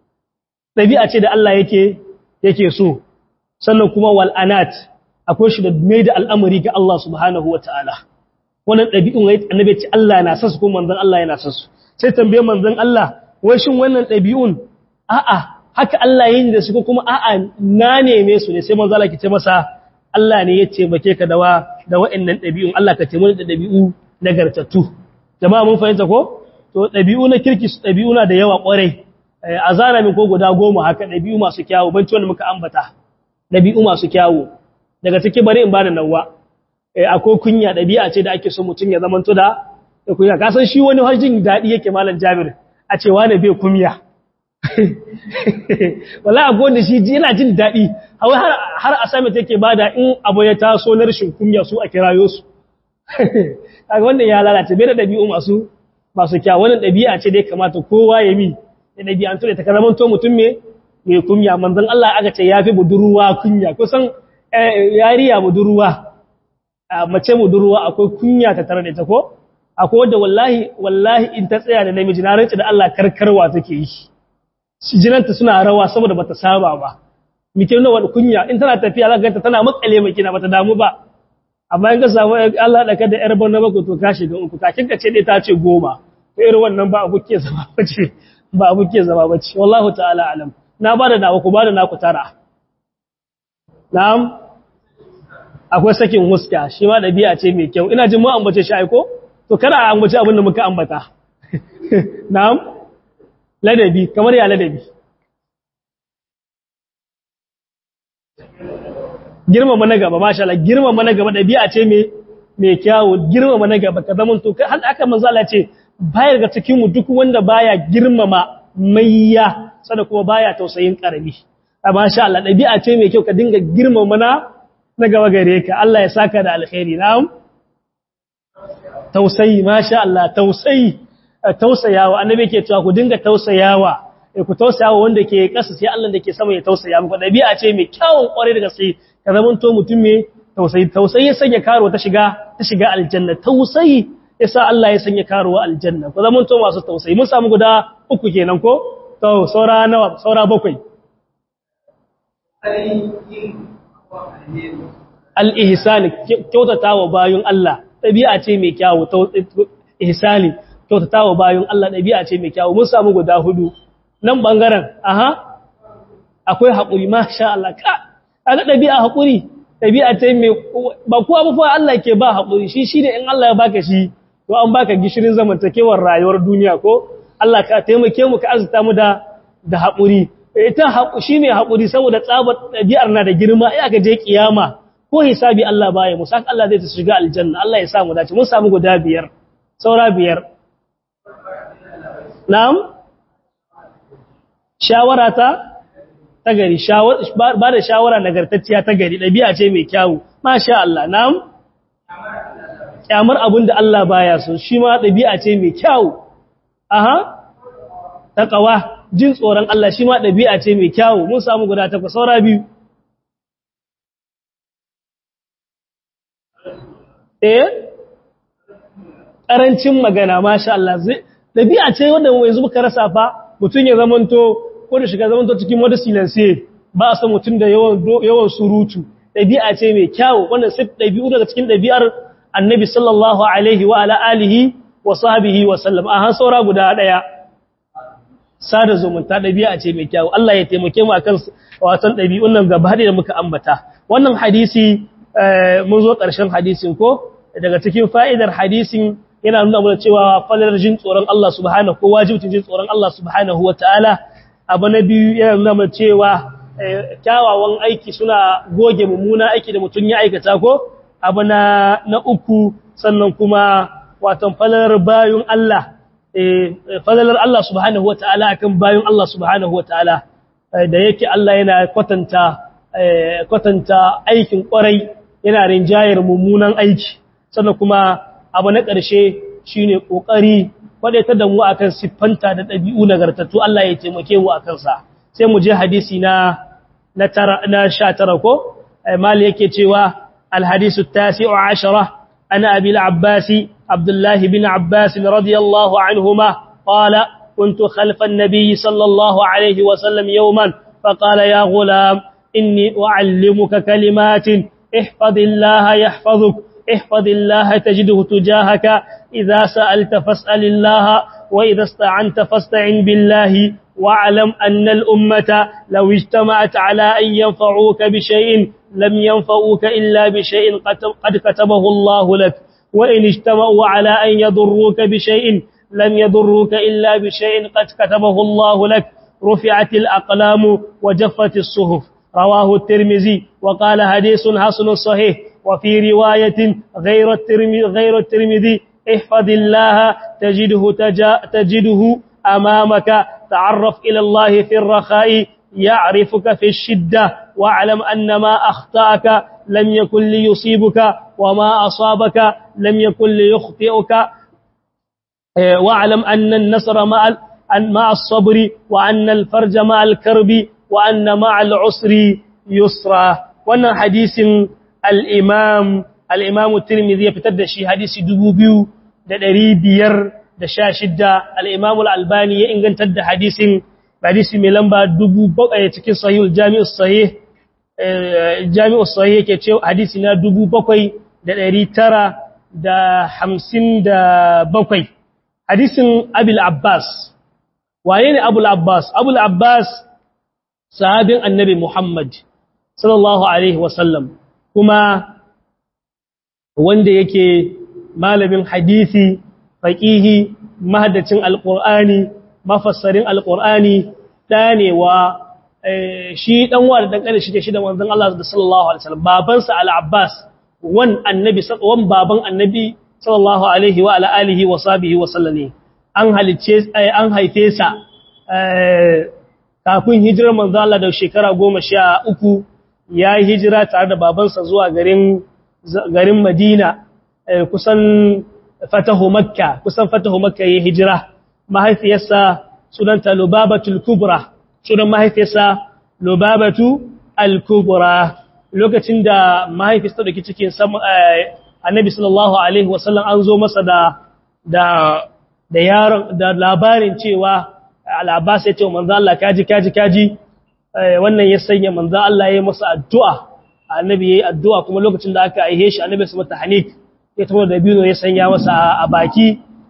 ɗabi'a ce da Allah yake yake so sannan kuma wal'anat akwai shi da mai da al'amari ga Allah subhanahu wa ta'ala wannan ɗabi'un wai annabi ce Allah na sasu kuma manzon Allah yana sasu sai tambaye manzon Allah wai shin wannan ɗabi'un a'a haka Allah yin da su kuma a'a na neme su ne sai manzo Allah ke ce masa Allah ne ya taimake ka da wa da wa'annan dabi'un Allah ka taimake da dabi'u nagartattu jama'a mun fahimta ko to dabi'u na kirki su dabi'u na da yawa kwarai a zana min ko guda goma haka dabi'u masu kyawu ban ci wanda muka ambata dabi'u masu kyawu daga ciki bari in bada nawa akwai kunya dabi'a ce da ake so mutum ya zamanto da kunya ka san shi wani hajjin dadi yake malam Jabir a ce wani bai kunya wala abu da shi yana jin daɗi har a sami take bada in abu ya taso na rashin kunya su a kirayo su kaga wannan ya lalace bai da ɗabi'u masu masu kya wannan ɗabi'a ce dai kamata kowa ya mi da ɗabi'an to da ta zama to mutum me mai kunya manzon Allah aka ce yafi budurwa kunya kusan yariya budurwa mace budurwa akwai kunya ta tare da ita ko akwai wanda wallahi wallahi in ta tsaya da namiji na rantsi da Allah karkarwa take yi jinanta suna rawa saboda bata saba ba mike nuna wani kunya in tana tafiya za ka ganta tana matsale mai kina bata damu ba amma in ka samu Allah da kada yar bana bako to ka shiga uku kakin ka ce dai ta ce goma to irin wannan ba abu ke zama bace ba abu ke zama bace wallahu ta'ala alam na bada nawa ku bada naku tara na'am akwai sakin huska shi ma dabi'a ce mai kyau ina jin mu ambace shi aiko to kada a ambace abin da muka ambata na'am ladabi kamar ya ladabi girmama na gaba masha Allah girmama na gaba dabi'a ce me me kyawu girmama na gaba ka zaman to har aka manzo Allah ce bayar ga cikin mu duk wanda baya girmama mayya sada kuma baya tausayin karami masha Allah dabi'a ce me kyau ka dinga girmama na na gaba gare ka Allah ya saka da alkhairi na'am tausayi masha Allah tausayi tausayawa annabi ke cewa ku dinga tausayawa ku tausayawa wanda ke kasa sai Allah da ke sama ya tausaya muku dabi'a ce mai kyawun kware daga sai ka zamanto mutum mai tausayi tausayi ya sanya karo ta shiga ta shiga aljanna tausayi yasa Allah ya sanya karo aljanna ku zamanto masu tausayi mun samu guda uku kenan ko to saura nawa saura bakwai al-ihsan kyautatawa bayun Allah dabi'a ce mai kyawu ihsani kyautatawa bayun Allah dabi'a ce mai kyawu mun samu guda hudu nan bangaren aha akwai haƙuri masha Allah ka kaga dabi'a haƙuri dabi'a ce mai ba kowa ba fa Allah ke ba haƙuri shi shine in Allah ya baka shi to an baka gishirin zamantakewar rayuwar duniya ko Allah ka taimake mu ka azuta mu da da haƙuri ita shi ne haƙuri saboda tsabar dabi'ar na da girma ai aka je kiyama ko hisabi Allah baya mu saka Allah zai ta shiga aljanna Allah ya sa mu dace mun samu guda biyar saura biyar na'am shawara ta ta gari ba da shawara nagartacciya ta gari ɗabi'a ce mai kyawu masha Allah na'am kyamar abin da Allah baya so shi ma ɗabi'a ce mai kyawu aha taqwa jin tsoron Allah shi ma ɗabi'a ce mai kyawu mun samu guda takwas saura biyu eh ƙarancin magana masha Allah ɗabi'a ce wanda yanzu muka rasa fa mutum ya zamanto ko da shiga zamanto cikin wata silence ba a san mutum da yawan surutu ɗabi'a ce mai kyawu wannan sai ɗabi'u daga cikin ɗabi'ar annabi sallallahu alaihi wa ala alihi wa sahbihi wa sallam a han saura guda ɗaya sada zumunta ɗabi'a ce mai kyawu Allah ya taimake mu akan watan ɗabi'un nan gaba da muka ambata wannan hadisi mun zo ƙarshen hadisin ko daga cikin fa'idar hadisin yana nuna mana cewa falalar jin tsoron Allah subhanahu ko wajibcin jin tsoron Allah subhanahu wataala abu na biyu yana nuna mana cewa kyawawan aiki suna goge mummuna aiki da mutum ya aikata ko abu na na uku sannan kuma watan falalar bayun Allah falalar Allah subhanahu wataala akan bayun Allah subhanahu wataala da yake Allah yana kwatanta kwatanta aikin kwarai yana rinjayar mummunan aiki sannan kuma abu na ƙarshe shi ne ƙoƙari waɗaita da mu a kan siffanta da ɗabi'u nagartattu Allah ya taimake mu a kansa sai mu je hadisi na na sha tara ko mali yake cewa alhadisu tasi'u ashara ana abi al-abbasi abdullahi bin abbas radiyallahu anhuma qala كنت خلف النبي صلى الله عليه وسلم يوما فقال يا غلام إني أعلمك كلمات احفظ الله يحفظك احفظ الله تجده تجاهك إذا سألت فاسأل الله وإذا استعنت فاستعن بالله واعلم أن الأمة لو اجتمعت على أن ينفعوك بشيء لم ينفعوك إلا بشيء قد كتبه الله لك وإن اجتمعوا على أن يضروك بشيء لم يضروك إلا بشيء قد كتبه الله لك رفعت الأقلام وجفت الصحف رواه الترمذي وقال حديث حسن صحيح وفي رواية غير الترمذي غير الترمذي احفظ الله تجده تجا تجده أمامك تعرف إلى الله في الرخاء يعرفك في الشدة واعلم أن ما أخطأك لم يكن ليصيبك وما أصابك لم يكن ليخطئك واعلم أن النصر مع مع الصبر وأن الفرج مع الكرب وأن مع العسر يسرا wannan hadisin al-imam al-imam at-tirmidhi ya fitar da shi hadisi 2516 al-imam al-albani ya ingantar da hadisin hadisi mai lamba 7000 cikin sahih al-jami' as-sahih jami' as-sahih yake cewa hadisi na 7957 hadisin abul abbas waye ne abul abbas abul abbas sahabin annabi muhammad sallallahu alaihi wasallam kuma wanda yake malamin hadisi faqihi mahaddacin alqur'ani mafassarin alqur'ani danewa shi dan wa da dan kane shike shi da manzon Allah sallallahu alaihi wasallam babansa al-abbas wan annabi wan baban annabi sallallahu alaihi wa ala alihi wa sahbihi wa sallam an halicce an haife sa kafin hijirar manzo Allah da shekara 13 ya yi hijira tare da babansa zuwa garin garin Madina kusan fatahu Makka kusan fatahu Makka yayin hijira mahaifiyarsa sunanta Lubabatul Kubra sunan mahaifiyarsa Lubabatu Al-Kubra lokacin da mahaifiyarsa take cikin Annabi sallallahu alaihi wasallam an zo masa da da da yaron da labarin cewa Al-Abbas ya ce manzo Allah kaji kaji kaji wannan ya sanya manzo Allah ya yi masa addu'a annabi yayi addu'a kuma lokacin da aka aihe shi annabi su mata hanik ya tawo da biyu ya sanya masa a baki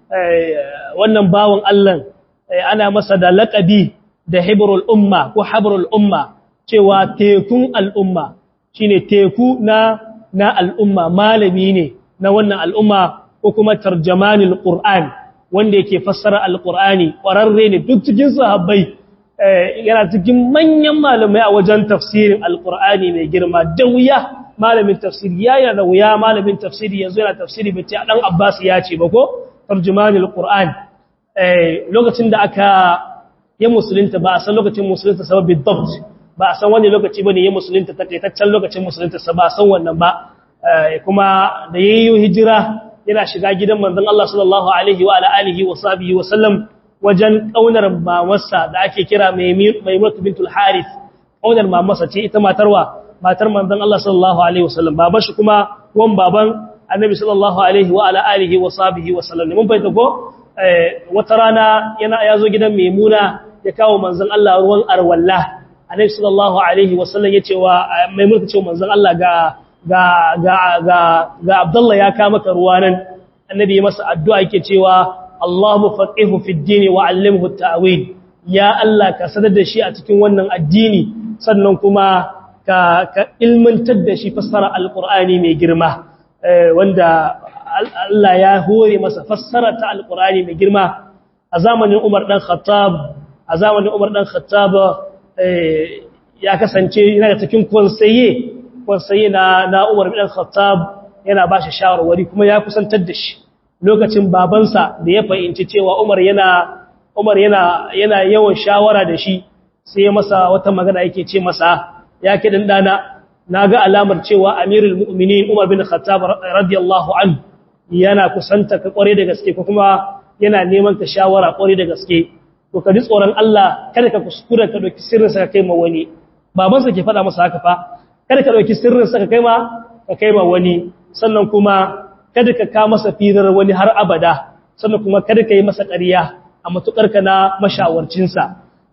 wannan bawon Allah ana masa da laqabi da hibrul umma ko habrul umma cewa tekun al'umma shine teku na na al'umma malami ne na wannan al'umma ko kuma tarjamanul qur'an wanda yake fassara alqur'ani ƙwararre ne duk cikin sahabbai yana cikin manyan malamai a wajen tafsirin alkur'ani mai girma da wuya malamin tafsiri ya yana da wuya malamin tafsiri yanzu yana tafsiri bai ce dan abbas ya ce ba ko tarjumanul qur'an lokacin da aka yi musulunta ba a san lokacin musulunta sa bi dabt ba a san wani lokaci bane ya musulunta takaitaccen lokacin musulunta sa ba a san wannan ba kuma da yayi hijira yana shiga gidan manzon Allah sallallahu alaihi wa alihi wa sahbihi wa sallam wajen ƙaunar mamarsa da ake kira Maimunatu bintul Harith ƙaunar mamarsa ce ita matarwa matar manzon Allah sallallahu alaihi wasallam baban shi kuma wan baban Annabi sallallahu alaihi wa ala alihi wa sahbihi wasallam mun bayyana ko wata rana yana yazo gidan Maimuna ya kawo manzon Allah ruwan arwalla Annabi sallallahu alaihi wasallam yace wa Maimunatu ce manzon Allah ga ga ga ga ga Abdullah ya ka maka ruwa nan Annabi ya masa addu'a yake cewa Allahu faqihu fi ad-din wa 'allimhu at-ta'wil ya Allah ka sadar da shi a cikin wannan addini sannan kuma ka ka ilmantar da shi fassara al-Qur'ani mai girma wanda Allah ya hore masa fassara ta al-Qur'ani mai girma a zamanin Umar dan Khattab a zamanin Umar dan Khattab ya kasance yana da cikin konsaye konsaye na na Umar dan Khattab yana ba shi shawarwari kuma ya kusantar da shi lokacin babansa da ya fahimci cewa Umar yana Umar yana yana yawan shawara da shi sai masa wata magana yake ce masa ya ke dan dana naga alamar cewa Amirul Mu'minin Umar bin Khattab radiyallahu anhu yana kusanta ka kware da gaske ko kuma yana neman ka shawara kware da gaske to ka ji tsoron Allah kada ka kuskura ka dauki sirrin sa ka kai ma wani babansa ke faɗa masa haka fa kada ka dauki sirrin sa ka kai ma ka kai ma wani sannan kuma kada ka ka masa firar wani har abada sannan kuma kada ka yi masa ƙarya a matukar ka na mashawarcinsa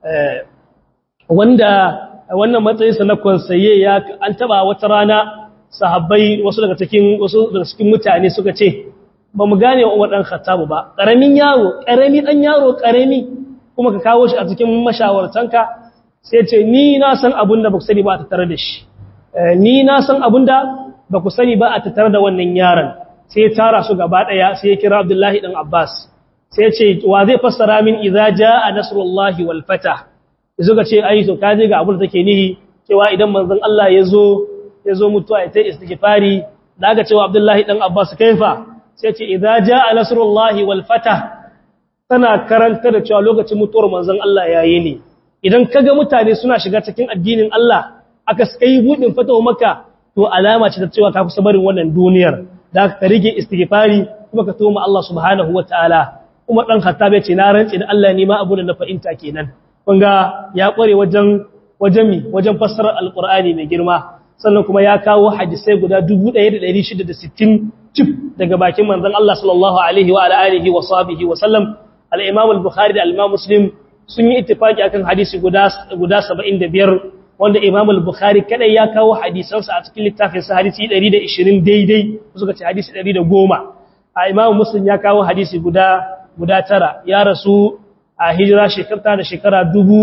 wanda wannan matsayinsa na konsaye ya an taba wata rana sahabbai wasu daga cikin wasu daga cikin mutane suka ce ba mu gane wa Umar dan Khattab ba karamin yaro karami dan yaro karami kuma ka kawo shi a cikin mashawartanka sai ce ni na san abin da ba ku sani ba a tattare da shi ni na san abin da ba ku sani ba a tattare da wannan yaron sai ya tara su gaba daya sai ya kira Abdullahi dan Abbas sai ya ce wa zai fassara min idza jaa nasrullahi wal fatah yazo ga ce ai to kaje ga abin da take nihi cewa idan manzon Allah yazo yazo mutuwa ita istighfari daga cewa Abdullahi dan Abbas kaifa sai ce idza jaa nasrullahi wal fatah tana karanta da cewa lokacin mutuwar manzon Allah yayi ne idan kaga mutane suna shiga cikin addinin Allah aka sai budin fatawa maka to alama ce ta cewa ka kusa barin wannan duniyar da ka rige istighfari kuma ka tuma Allah subhanahu wataala kuma dan Khattab ya ce na rantsi da Allah ne ma abu da na fahimta kenan kun ga ya kware wajen wajen mi wajen fassarar alqur'ani mai girma sannan kuma ya kawo hadisai guda 1660 cif daga bakin manzon Allah sallallahu alaihi wa alihi wa sahbihi wa sallam al-Imam al-Bukhari da al-Imam Muslim sun yi ittifaki akan hadisi guda guda 75 wanda Imam al-Bukhari kadai ya kawo hadisansa a cikin littafin sa hadisi 120 daidai suka ce hadisi 110 a Imam Muslim ya kawo hadisi guda guda tara ya rasu a hijira shekara da shekara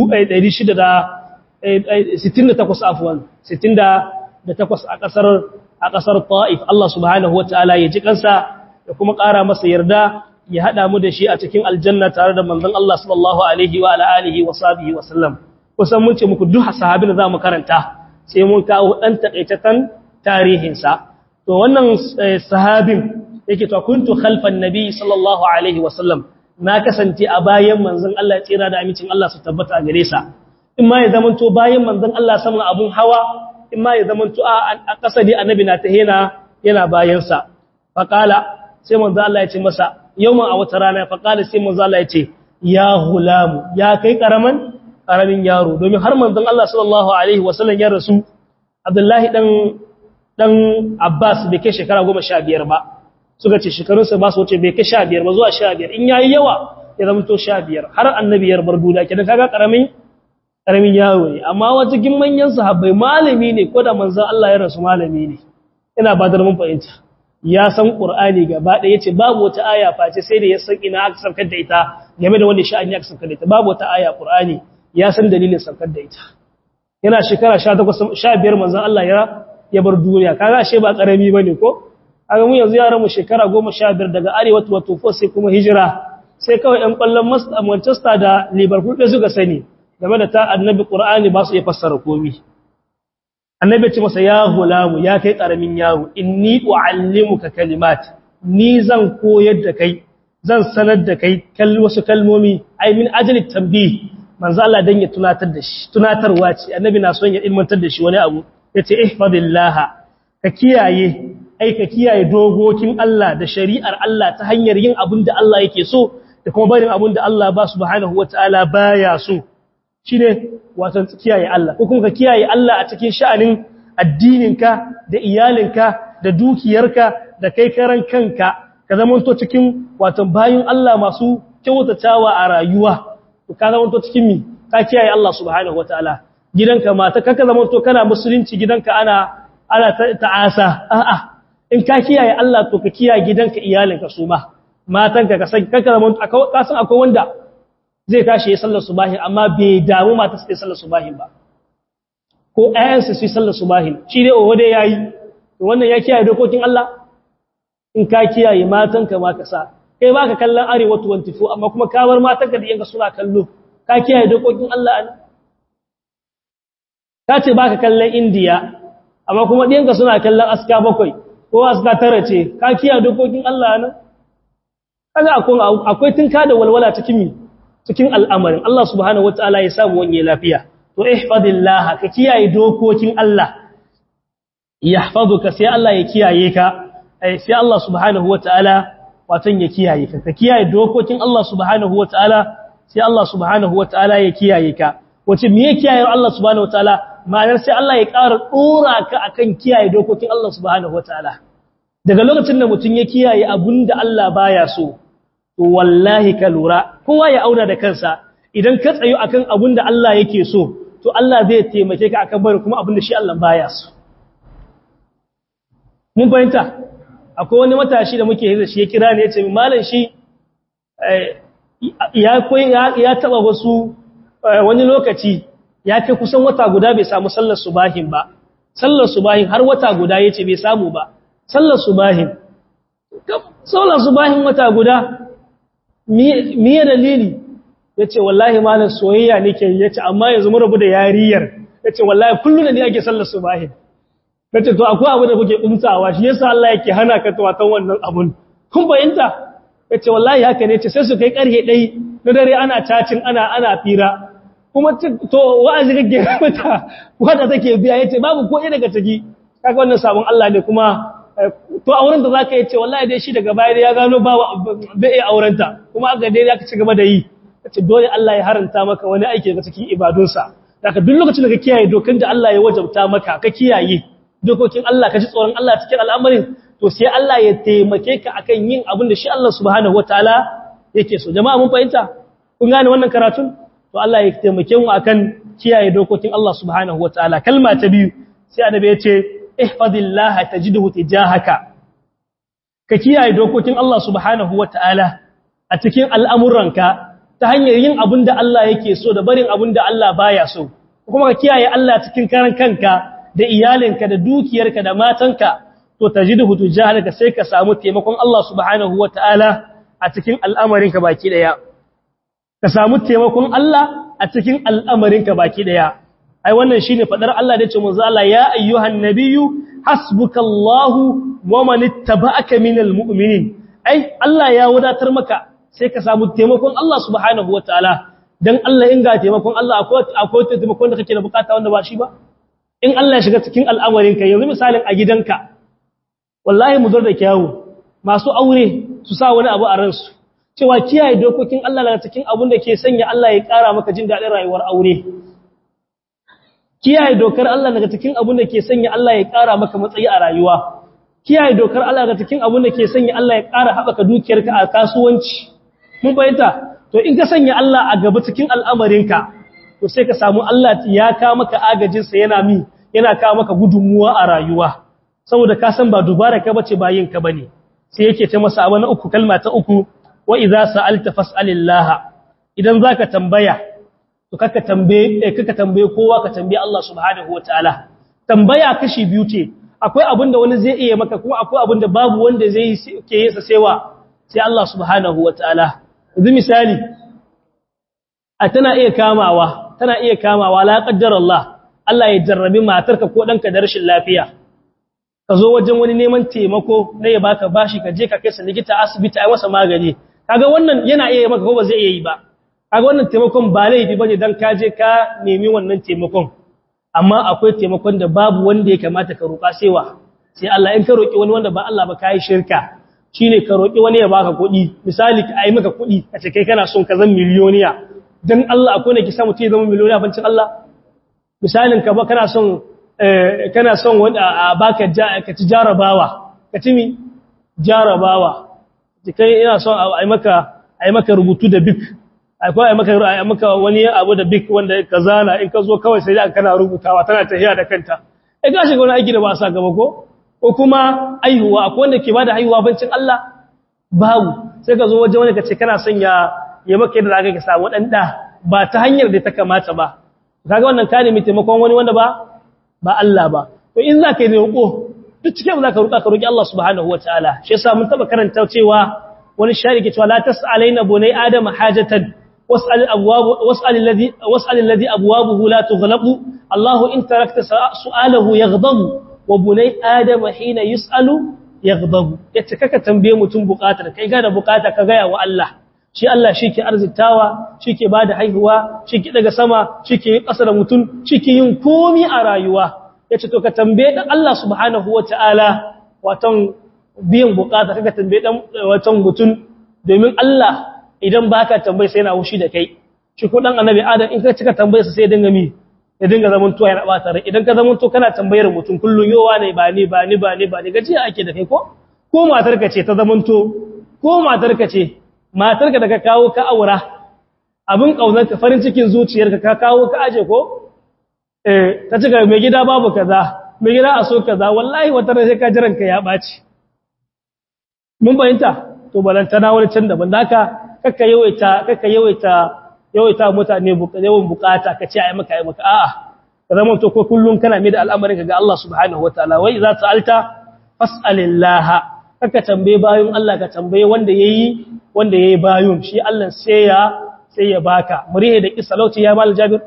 1668 afwan 68 a kasar a kasar Taif Allah subhanahu wataala ya ji kansa da kuma ƙara masa yarda ya hada mu da shi a cikin aljanna tare da manzon Allah sallallahu alaihi wa alihi wa sahbihi wa sallam kusan mun ce muku duk sahabin da zamu karanta sai mun kawo dan takaitakan tarihin sa to wannan sahabin yake to kuntu khalfan nabi sallallahu alaihi wa sallam na kasance a bayan manzon Allah tsira da amincin Allah su tabbata a gare sa in ma ya zamanto bayan manzon Allah saman abun hawa in ma ya zamanto a kasadi annabi na ta yana yana bayan sa faqala sai manzon Allah ya ce masa yawman a wata rana faqala sai manzon Allah ya ce ya hulamu ya kai karaman karamin yaro domin har manzon Allah sallallahu alaihi wasallam ya rasu Abdullahi dan dan Abbas bai kai shekara 15 ba suka ce shekarunsa ba su wuce bai kai sha biyar ba zuwa sha biyar in yayi yawa ya zama to sha biyar har annabi yar bar duniya kenan kaga karamin karamin yaro ne amma wata gin manyan sahabbai malami ne ko da manzon Allah ya rasu malami ne ina ba da mun fahimta ya san qur'ani gaba da yace babu wata aya face sai da ya san ina aka saukar da ita game da wanda sha'ani aka saukar da ita babu wata aya qur'ani ya san dalilin saukar da ita yana shekara 18 15 manzon Allah ya ya bar duniya kaga ashe ba karami bane ko aga mu yanzu yaran mu shekara 15 daga arewa to wato sai kuma hijira sai kawai ɗan ƙwallon Manchester da Liverpool da suka sani game da ta annabi Qur'ani ba su iya fassara komai annabi ce masa ya hulamu ya kai karamin yaro inni uallimuka kalimat ni zan koyar da kai zan sanar da kai wasu kalmomi ai min ajli tambih manzo Allah dan ya tunatar da shi tunatarwa ce annabi na son ya ilmantar da shi wani abu yace ihfadillaha ka kiyaye ai ka kiyaye dogokin Allah da shari'ar Allah ta hanyar yin abin da Allah yake so da kuma barin abin da Allah ba subhanahu wataala baya so shine wato kiyaye Allah ko kuma ka kiyaye Allah a cikin sha'anin addininka da iyalinka da dukiyarka da kai karan kanka ka zamanto cikin wato bayin Allah masu kyautatawa a rayuwa ka zamanto cikin mi ka kiyaye Allah subhanahu wataala gidanka mata kaka zamanto kana musulunci gidanka ana ana ta'asa a'a in ka kiyaye Allah to ka kiyaye gidanka iyalinka su ma matanka ka san kaka zamanto ka san akwai wanda zai tashi ya sallar subahin amma bai damu mata su sallar subahin ba ko ayyansa su sallar subahin shi dai owa dai yayi to wannan ya kiyaye dokokin Allah in ka kiyaye matanka ma ka sa kai baka kallon arewa 24 amma kuma ka bar matanka da yanka suna kallo ka kiyaye dokokin Allah an ka ce baka kallon India amma kuma ɗiyanka suna kallon aska bakwai ko aska tara ce ka kiyaye dokokin Allah nan kaga akwai akwai tinka da walwala cikin mi cikin al'amarin Allah subhanahu wataala ya samu wani lafiya to ihfadillah ka kiyaye dokokin Allah yahfazuka sai Allah ya kiyaye ka sai Allah subhanahu wataala watan ya kiyaye ka ka kiyaye dokokin Allah subhanahu wataala sai Allah subhanahu wataala ya kiyaye ka wace me ya kiyaye Allah subhanahu wataala ma'anar sai Allah ya ƙara dora ka akan kiyaye dokokin Allah subhanahu wataala daga lokacin da mutum ya kiyaye abinda Allah baya so to wallahi ka lura kowa ya auna da kansa idan ka tsayo akan abinda Allah yake so to Allah zai taimake ka akan bari kuma abinda shi Allah baya so mun fahimta akwai wani matashi da muke yi shi ya kira ne ya ce malam shi ya koyi ya taba wasu wani lokaci ya kai kusan wata guda bai samu sallar subahin ba sallar subahin har wata guda yace bai samu ba sallar subahin sallar subahin wata guda miye dalili yace wallahi malam soyayya nake yace amma yanzu mun rabu da yariyar yace wallahi kullun ne ake sallar subahin kace to akwai abu da kuke umtawa shi yasa Allah yake hana ka tawatan wannan abun kun bayanta yace wallahi haka ne ce sai su kai karhe dai na dare ana cacin ana ana fira kuma to wa'azi kake mata wanda take biya yace babu ko ɗaya daga ciki kaga wannan sabon Allah ne kuma to auren da zaka yace wallahi dai shi daga baya dai ya gano ba bai iya aurenta kuma aka dai zaka ci gaba da yi kace dole Allah ya haranta maka wani aiki daga cikin ibadunsa daga duk lokacin da ka kiyaye dokan da Allah ya wajabta maka ka kiyaye dokokin Allah ka ji tsoron Allah cikin al'amarin to sai Allah ya taimake ka akan yin abin da shi Allah subhanahu wataala yake so jama'a mun fahimta kun gane wannan karatun to Allah ya taimake mu akan kiyaye dokokin Allah subhanahu wataala kalma ta biyu sai annabi ya ce ihfadillaha tajidhu tijahaka ka kiyaye dokokin Allah subhanahu wataala a cikin al'amuranka ta hanyar yin abin da Allah yake so da barin abin da Allah baya so kuma ka kiyaye Allah cikin karan kanka da iyalinka da dukiyarka da matanka to tajidhu tijahaka sai ka samu taimakon Allah subhanahu wataala a cikin al'amarinka baki daya ka samu taimakon Allah a cikin al'amarinka baki daya ai wannan shine fadar Allah da ce manzo Allah ya ayyuhan nabiyyu hasbukallahu wa man ittaba'aka minal mu'minin ai Allah ya wadatar maka sai ka samu taimakon Allah subhanahu wataala dan Allah in ga taimakon Allah akwai akwai taimakon da kake da bukata wanda ba shi ba in Allah ya shiga cikin al'amarinka yanzu misalin a gidanka wallahi mu da kyawu masu aure su sa wani abu a ransu cewa kiyaye dokokin Allah daga cikin abin da ke sanya Allah ya ƙara maka jin daɗin rayuwar aure kiyaye dokar Allah daga cikin abin da ke sanya Allah ya ƙara maka matsayi a rayuwa kiyaye dokar Allah daga cikin abin da ke sanya Allah ya ƙara haɓaka dukiyarka a kasuwanci mun bayyana to in ka sanya Allah a gaba cikin al'amarinka to sai ka samu Allah ya ka maka agajinsa yana mi yana ka maka gudunmuwa a rayuwa saboda ka san ba dubara ka bace ba yin ka bane sai yake ta masa abu na uku kalma ta uku wa idza sa'alta fas'alillah idan zaka tambaya to kaka tambaye kaka tambaye kowa ka tambaye Allah subhanahu wataala tambaya kashi biyu ce akwai abin da wani zai iya maka kuma akwai abin da babu wanda zai ke yi sa sewa sai Allah subhanahu wataala yanzu misali a tana iya kamawa tana iya kamawa la qaddar Allah Allah ya jarrabi matarka ko danka da rashin lafiya ka zo wajen wani neman taimako na ya baka bashi ka je ka kai sa likita asibiti ai masa magani kaga wannan yana iya maka ko ba zai iya yi ba kaga wannan taimakon ba laifi bane dan ka je ka nemi wannan taimakon amma akwai taimakon da babu wanda ya kamata ka roƙa sewa sai Allah in ka roƙi wani wanda ba Allah ba kai shirka shine ka roƙi wani ya baka kuɗi misali ka ai maka kuɗi a ce kai kana son ka zama miliyoniya dan Allah akwai ne ki samu ce zama miliyoniya bancin Allah misalin ka ba kana son kana son wanda a baka ka ci jarabawa ka ci mi jarabawa kai ina son a yi maka a yi maka rubutu da bik akwai a yi maka a maka wani abu da bik wanda ka zana in ka zo kawai sai da kana rubutawa tana tafiya da kanta eh ga shiga wani aiki da ba sa gaba ko ko kuma aihuwa akwai wanda ke bada haihuwa bancin Allah babu sai ka zo waje wanda ka ce kana son ya ya maka yadda zaka ka samu dan da ba ta hanyar da ta kamata ba kaga wannan ka nemi taimakon wani wanda ba ba Allah ba to in zaka yi roƙo duk cikin zaka roƙa ka roƙi Allah subhanahu wataala shi yasa mun taba karanta cewa wani shari ke cewa la tas'alaina bunai adama hajatan was'al abwab was'al alladhi was'al alladhi abwabuhu la tughlaqu Allah in tarakta su'alahu yaghdabu wa bunai adama hina yus'alu yaghdabu yace kaka tambaye mutum bukatar kai ga da bukata ka gaya wa Allah shi Allah shi ke arzitawa shi ke ba da haihuwa shi ke daga sama shi ke yi ƙasa da mutum shi ke yin komi a rayuwa ya ce to ka tambaye ɗan Allah subhanahu wa ta'ala watan biyan bukata ka tambaye ɗan watan mutum domin Allah idan ba ka tambaye sai yana wushi da kai shi ko ɗan annabi adam in ka cika tambaye sa sai ya dinga mi ya dinga zaman tuwa yana ɓata rai idan ka zaman to kana tambayar mutum kullum yowa ne ba ni ba ni ba ni ba ni gajiya ake da kai ko ko matarka ce ta zamanto ko matarka ce matarka da ka kawo ka aura abin ƙaunarka farin cikin zuciyarka ka kawo ka aje ko eh ta cika mai gida babu kaza mai gida a so kaza wallahi wata ran sai ka jiran ka ya baci mun bayanta to balantana wani can daban haka kakka yawaita kakka yawaita yawaita mutane yawan bukata ka ce ai maka ai maka a'a ka zama to ko kullun kana mai da al'amarin ka ga Allah subhanahu wataala wai za ta alta fas'alillaha kaka tambaye bayun Allah ka tambaye wanda yayi wanda yayi bayun shi Allah sai ya sai ya baka murihe da kissa lauci ya mal jabir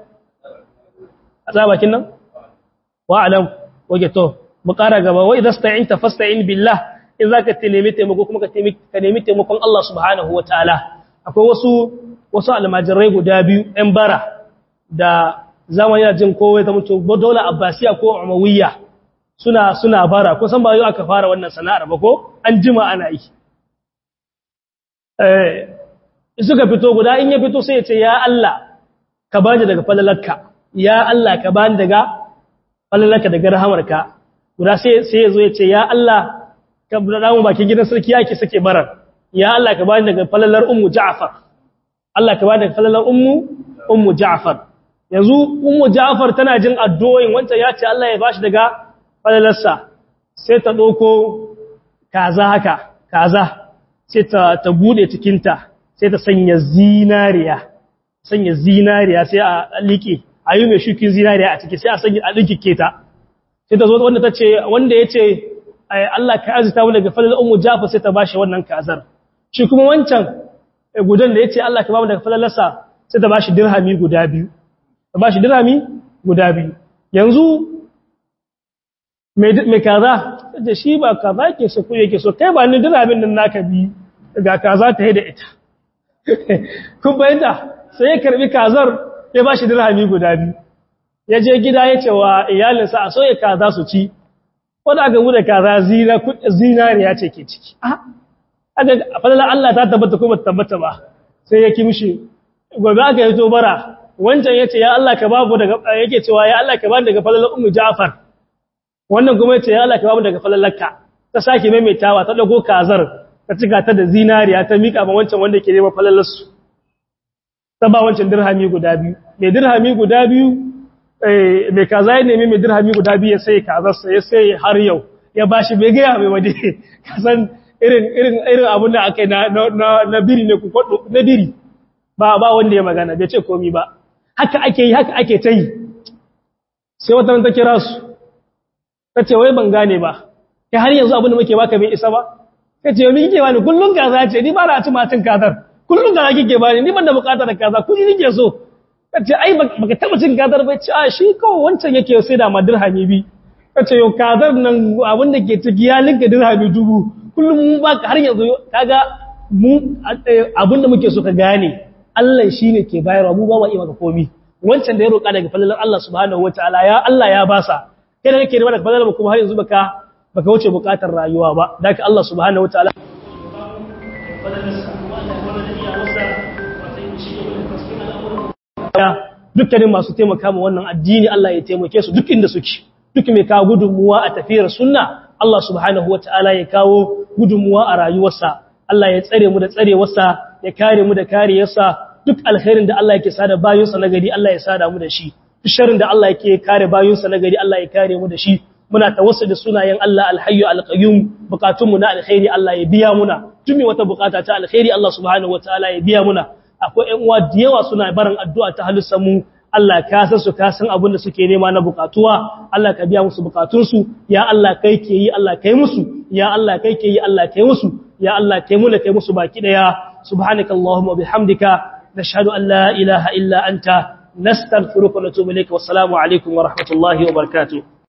azabakin nan wa alam waje to mu kara gaba wa idza sta'inta fasta'in billah in zaka nemi taimako kuma ka nemi taimakon Allah subhanahu wataala akwai wasu wasu almajirai guda biyu ɗan bara da zamani yana jin kowai ta mutu dole abbasiya ko umawiyya suna suna bara ko san ba yau aka fara wannan sana'ar ba ko an jima ana yi eh suka fito guda in ya fito sai ya ce ya Allah ka bani daga falalarka ya Allah ka bani daga falalarka daga rahamarka guda sai sai yazo ya ce ya Allah ka bada mu bakin gidan sarki yake sake barar ya Allah ka bani daga falalar ummu Ja'far Allah ka bani daga falalar ummu ummu Ja'far yanzu ummu Ja'far tana jin addu'o'in wanda ya ce Allah ya bashi daga falalarsa sai ta doko kaza haka kaza sai ta ta bude cikinta sai ta sanya zinariya sanya zinariya sai a liƙe a yi mai shukin zinariya a ciki sai a sanya a liƙe ta sai ta zo wanda ta ce wanda ya ce Allah ka azita mu daga falal ummu jafa sai ta bashi wannan kazar shi kuma wancan gudan da ya ce Allah ka ba mu daga falalarsa sai ta bashi dirhami guda biyu ta bashi dirhami guda biyu yanzu mai kaza da shi ba kaza ke so ko yake so kai ba ni dirhamin nan naka bi ga kaza ta yi da ita kun bayyanta sai ya karbi kazar ya bashi dirhami guda biyu ya je gida ya ce wa iyalinsa a soya kaza su ci wanda aka bude kaza zina zinariya ce ke ciki a fadalar Allah ta tabbata ko bata tabbata ba sai ya kimshi gobe aka yi tobara wancan ya ce ya Allah ka babu daga yake cewa ya Allah ka bani daga fadalar ummu Ja'far wannan kuma ya ce ya Allah ka babu daga fadalarka ta sake maimaitawa ta dago kazar ta cika ta da zinariya ta mika ma wancan wanda ke neman falalarsu ta ba wancan dirhami guda biyu mai dirhami guda biyu mai kaza ya nemi mai dirhami guda biyu ya sai kazarsa ya sai har yau ya ba shi bai gaya mai wade kasan irin irin irin abin da aka yi na biri ne kwaɗo na biri ba ba wanda ya magana bai ce komi ba haka ake yi haka ake ta yi sai wata ta kira su ta ce wai ban gane ba kai har yanzu abin da muke baka bai isa ba ka ce yomi kike bani kullum kaza ce ni ba na ci matin kazar kullum kaza kike bani ni ban da bukata da kaza kudi nike so ka ce ai baka taba cin kazar bai ci a shi kawai wancan yake sai da ma dirhami bi ka ce yau kazar nan abin da ke ciki ya linka dirhami dubu kullum mun baka har yanzu kaga mu abin da muke so ka gane Allah shine ke bayarwa mu ba mu iya maka komi wancan da ya roƙa daga falalar Allah subhanahu wataala ya Allah ya basa kai da kake da daga falalar kuma har yanzu baka baka wuce bukatar rayuwa ba daga Allah subhanahu wataala dukkanin masu taimaka ma wannan addini Allah ya taimake su duk inda suke duk mai kawo gudunmuwa a tafiyar sunna Allah subhanahu wataala ya kawo gudunmuwa a rayuwarsa Allah ya tsare mu da tsarewarsa ya kare mu da kariyarsa duk alkhairin da Allah yake sada bayinsa na gari Allah ya sada mu da shi duk sharrin da Allah yake kare bayinsa na gari Allah ya kare mu da shi muna da sunayen Allah alhayyu alqayyum bukatunmu na alkhairi Allah ya biya muna tumi wata bukata ta alkhairi Allah subhanahu wataala ya biya muna akwai ƴan uwa da yawa suna barin addu'a ta halussan mu Allah ka san su ka san abin da suke nema na bukatuwa Allah ka biya musu bukatunsu ya Allah kai ke yi Allah kai musu ya Allah kai ke yi Allah kai musu ya Allah kai mu da kai musu baki daya subhanakallahumma bihamdika nashhadu an la ilaha illa anta nastaghfiruka wa natubu ilayka wassalamu alaikum wa rahmatullahi wa barakatuh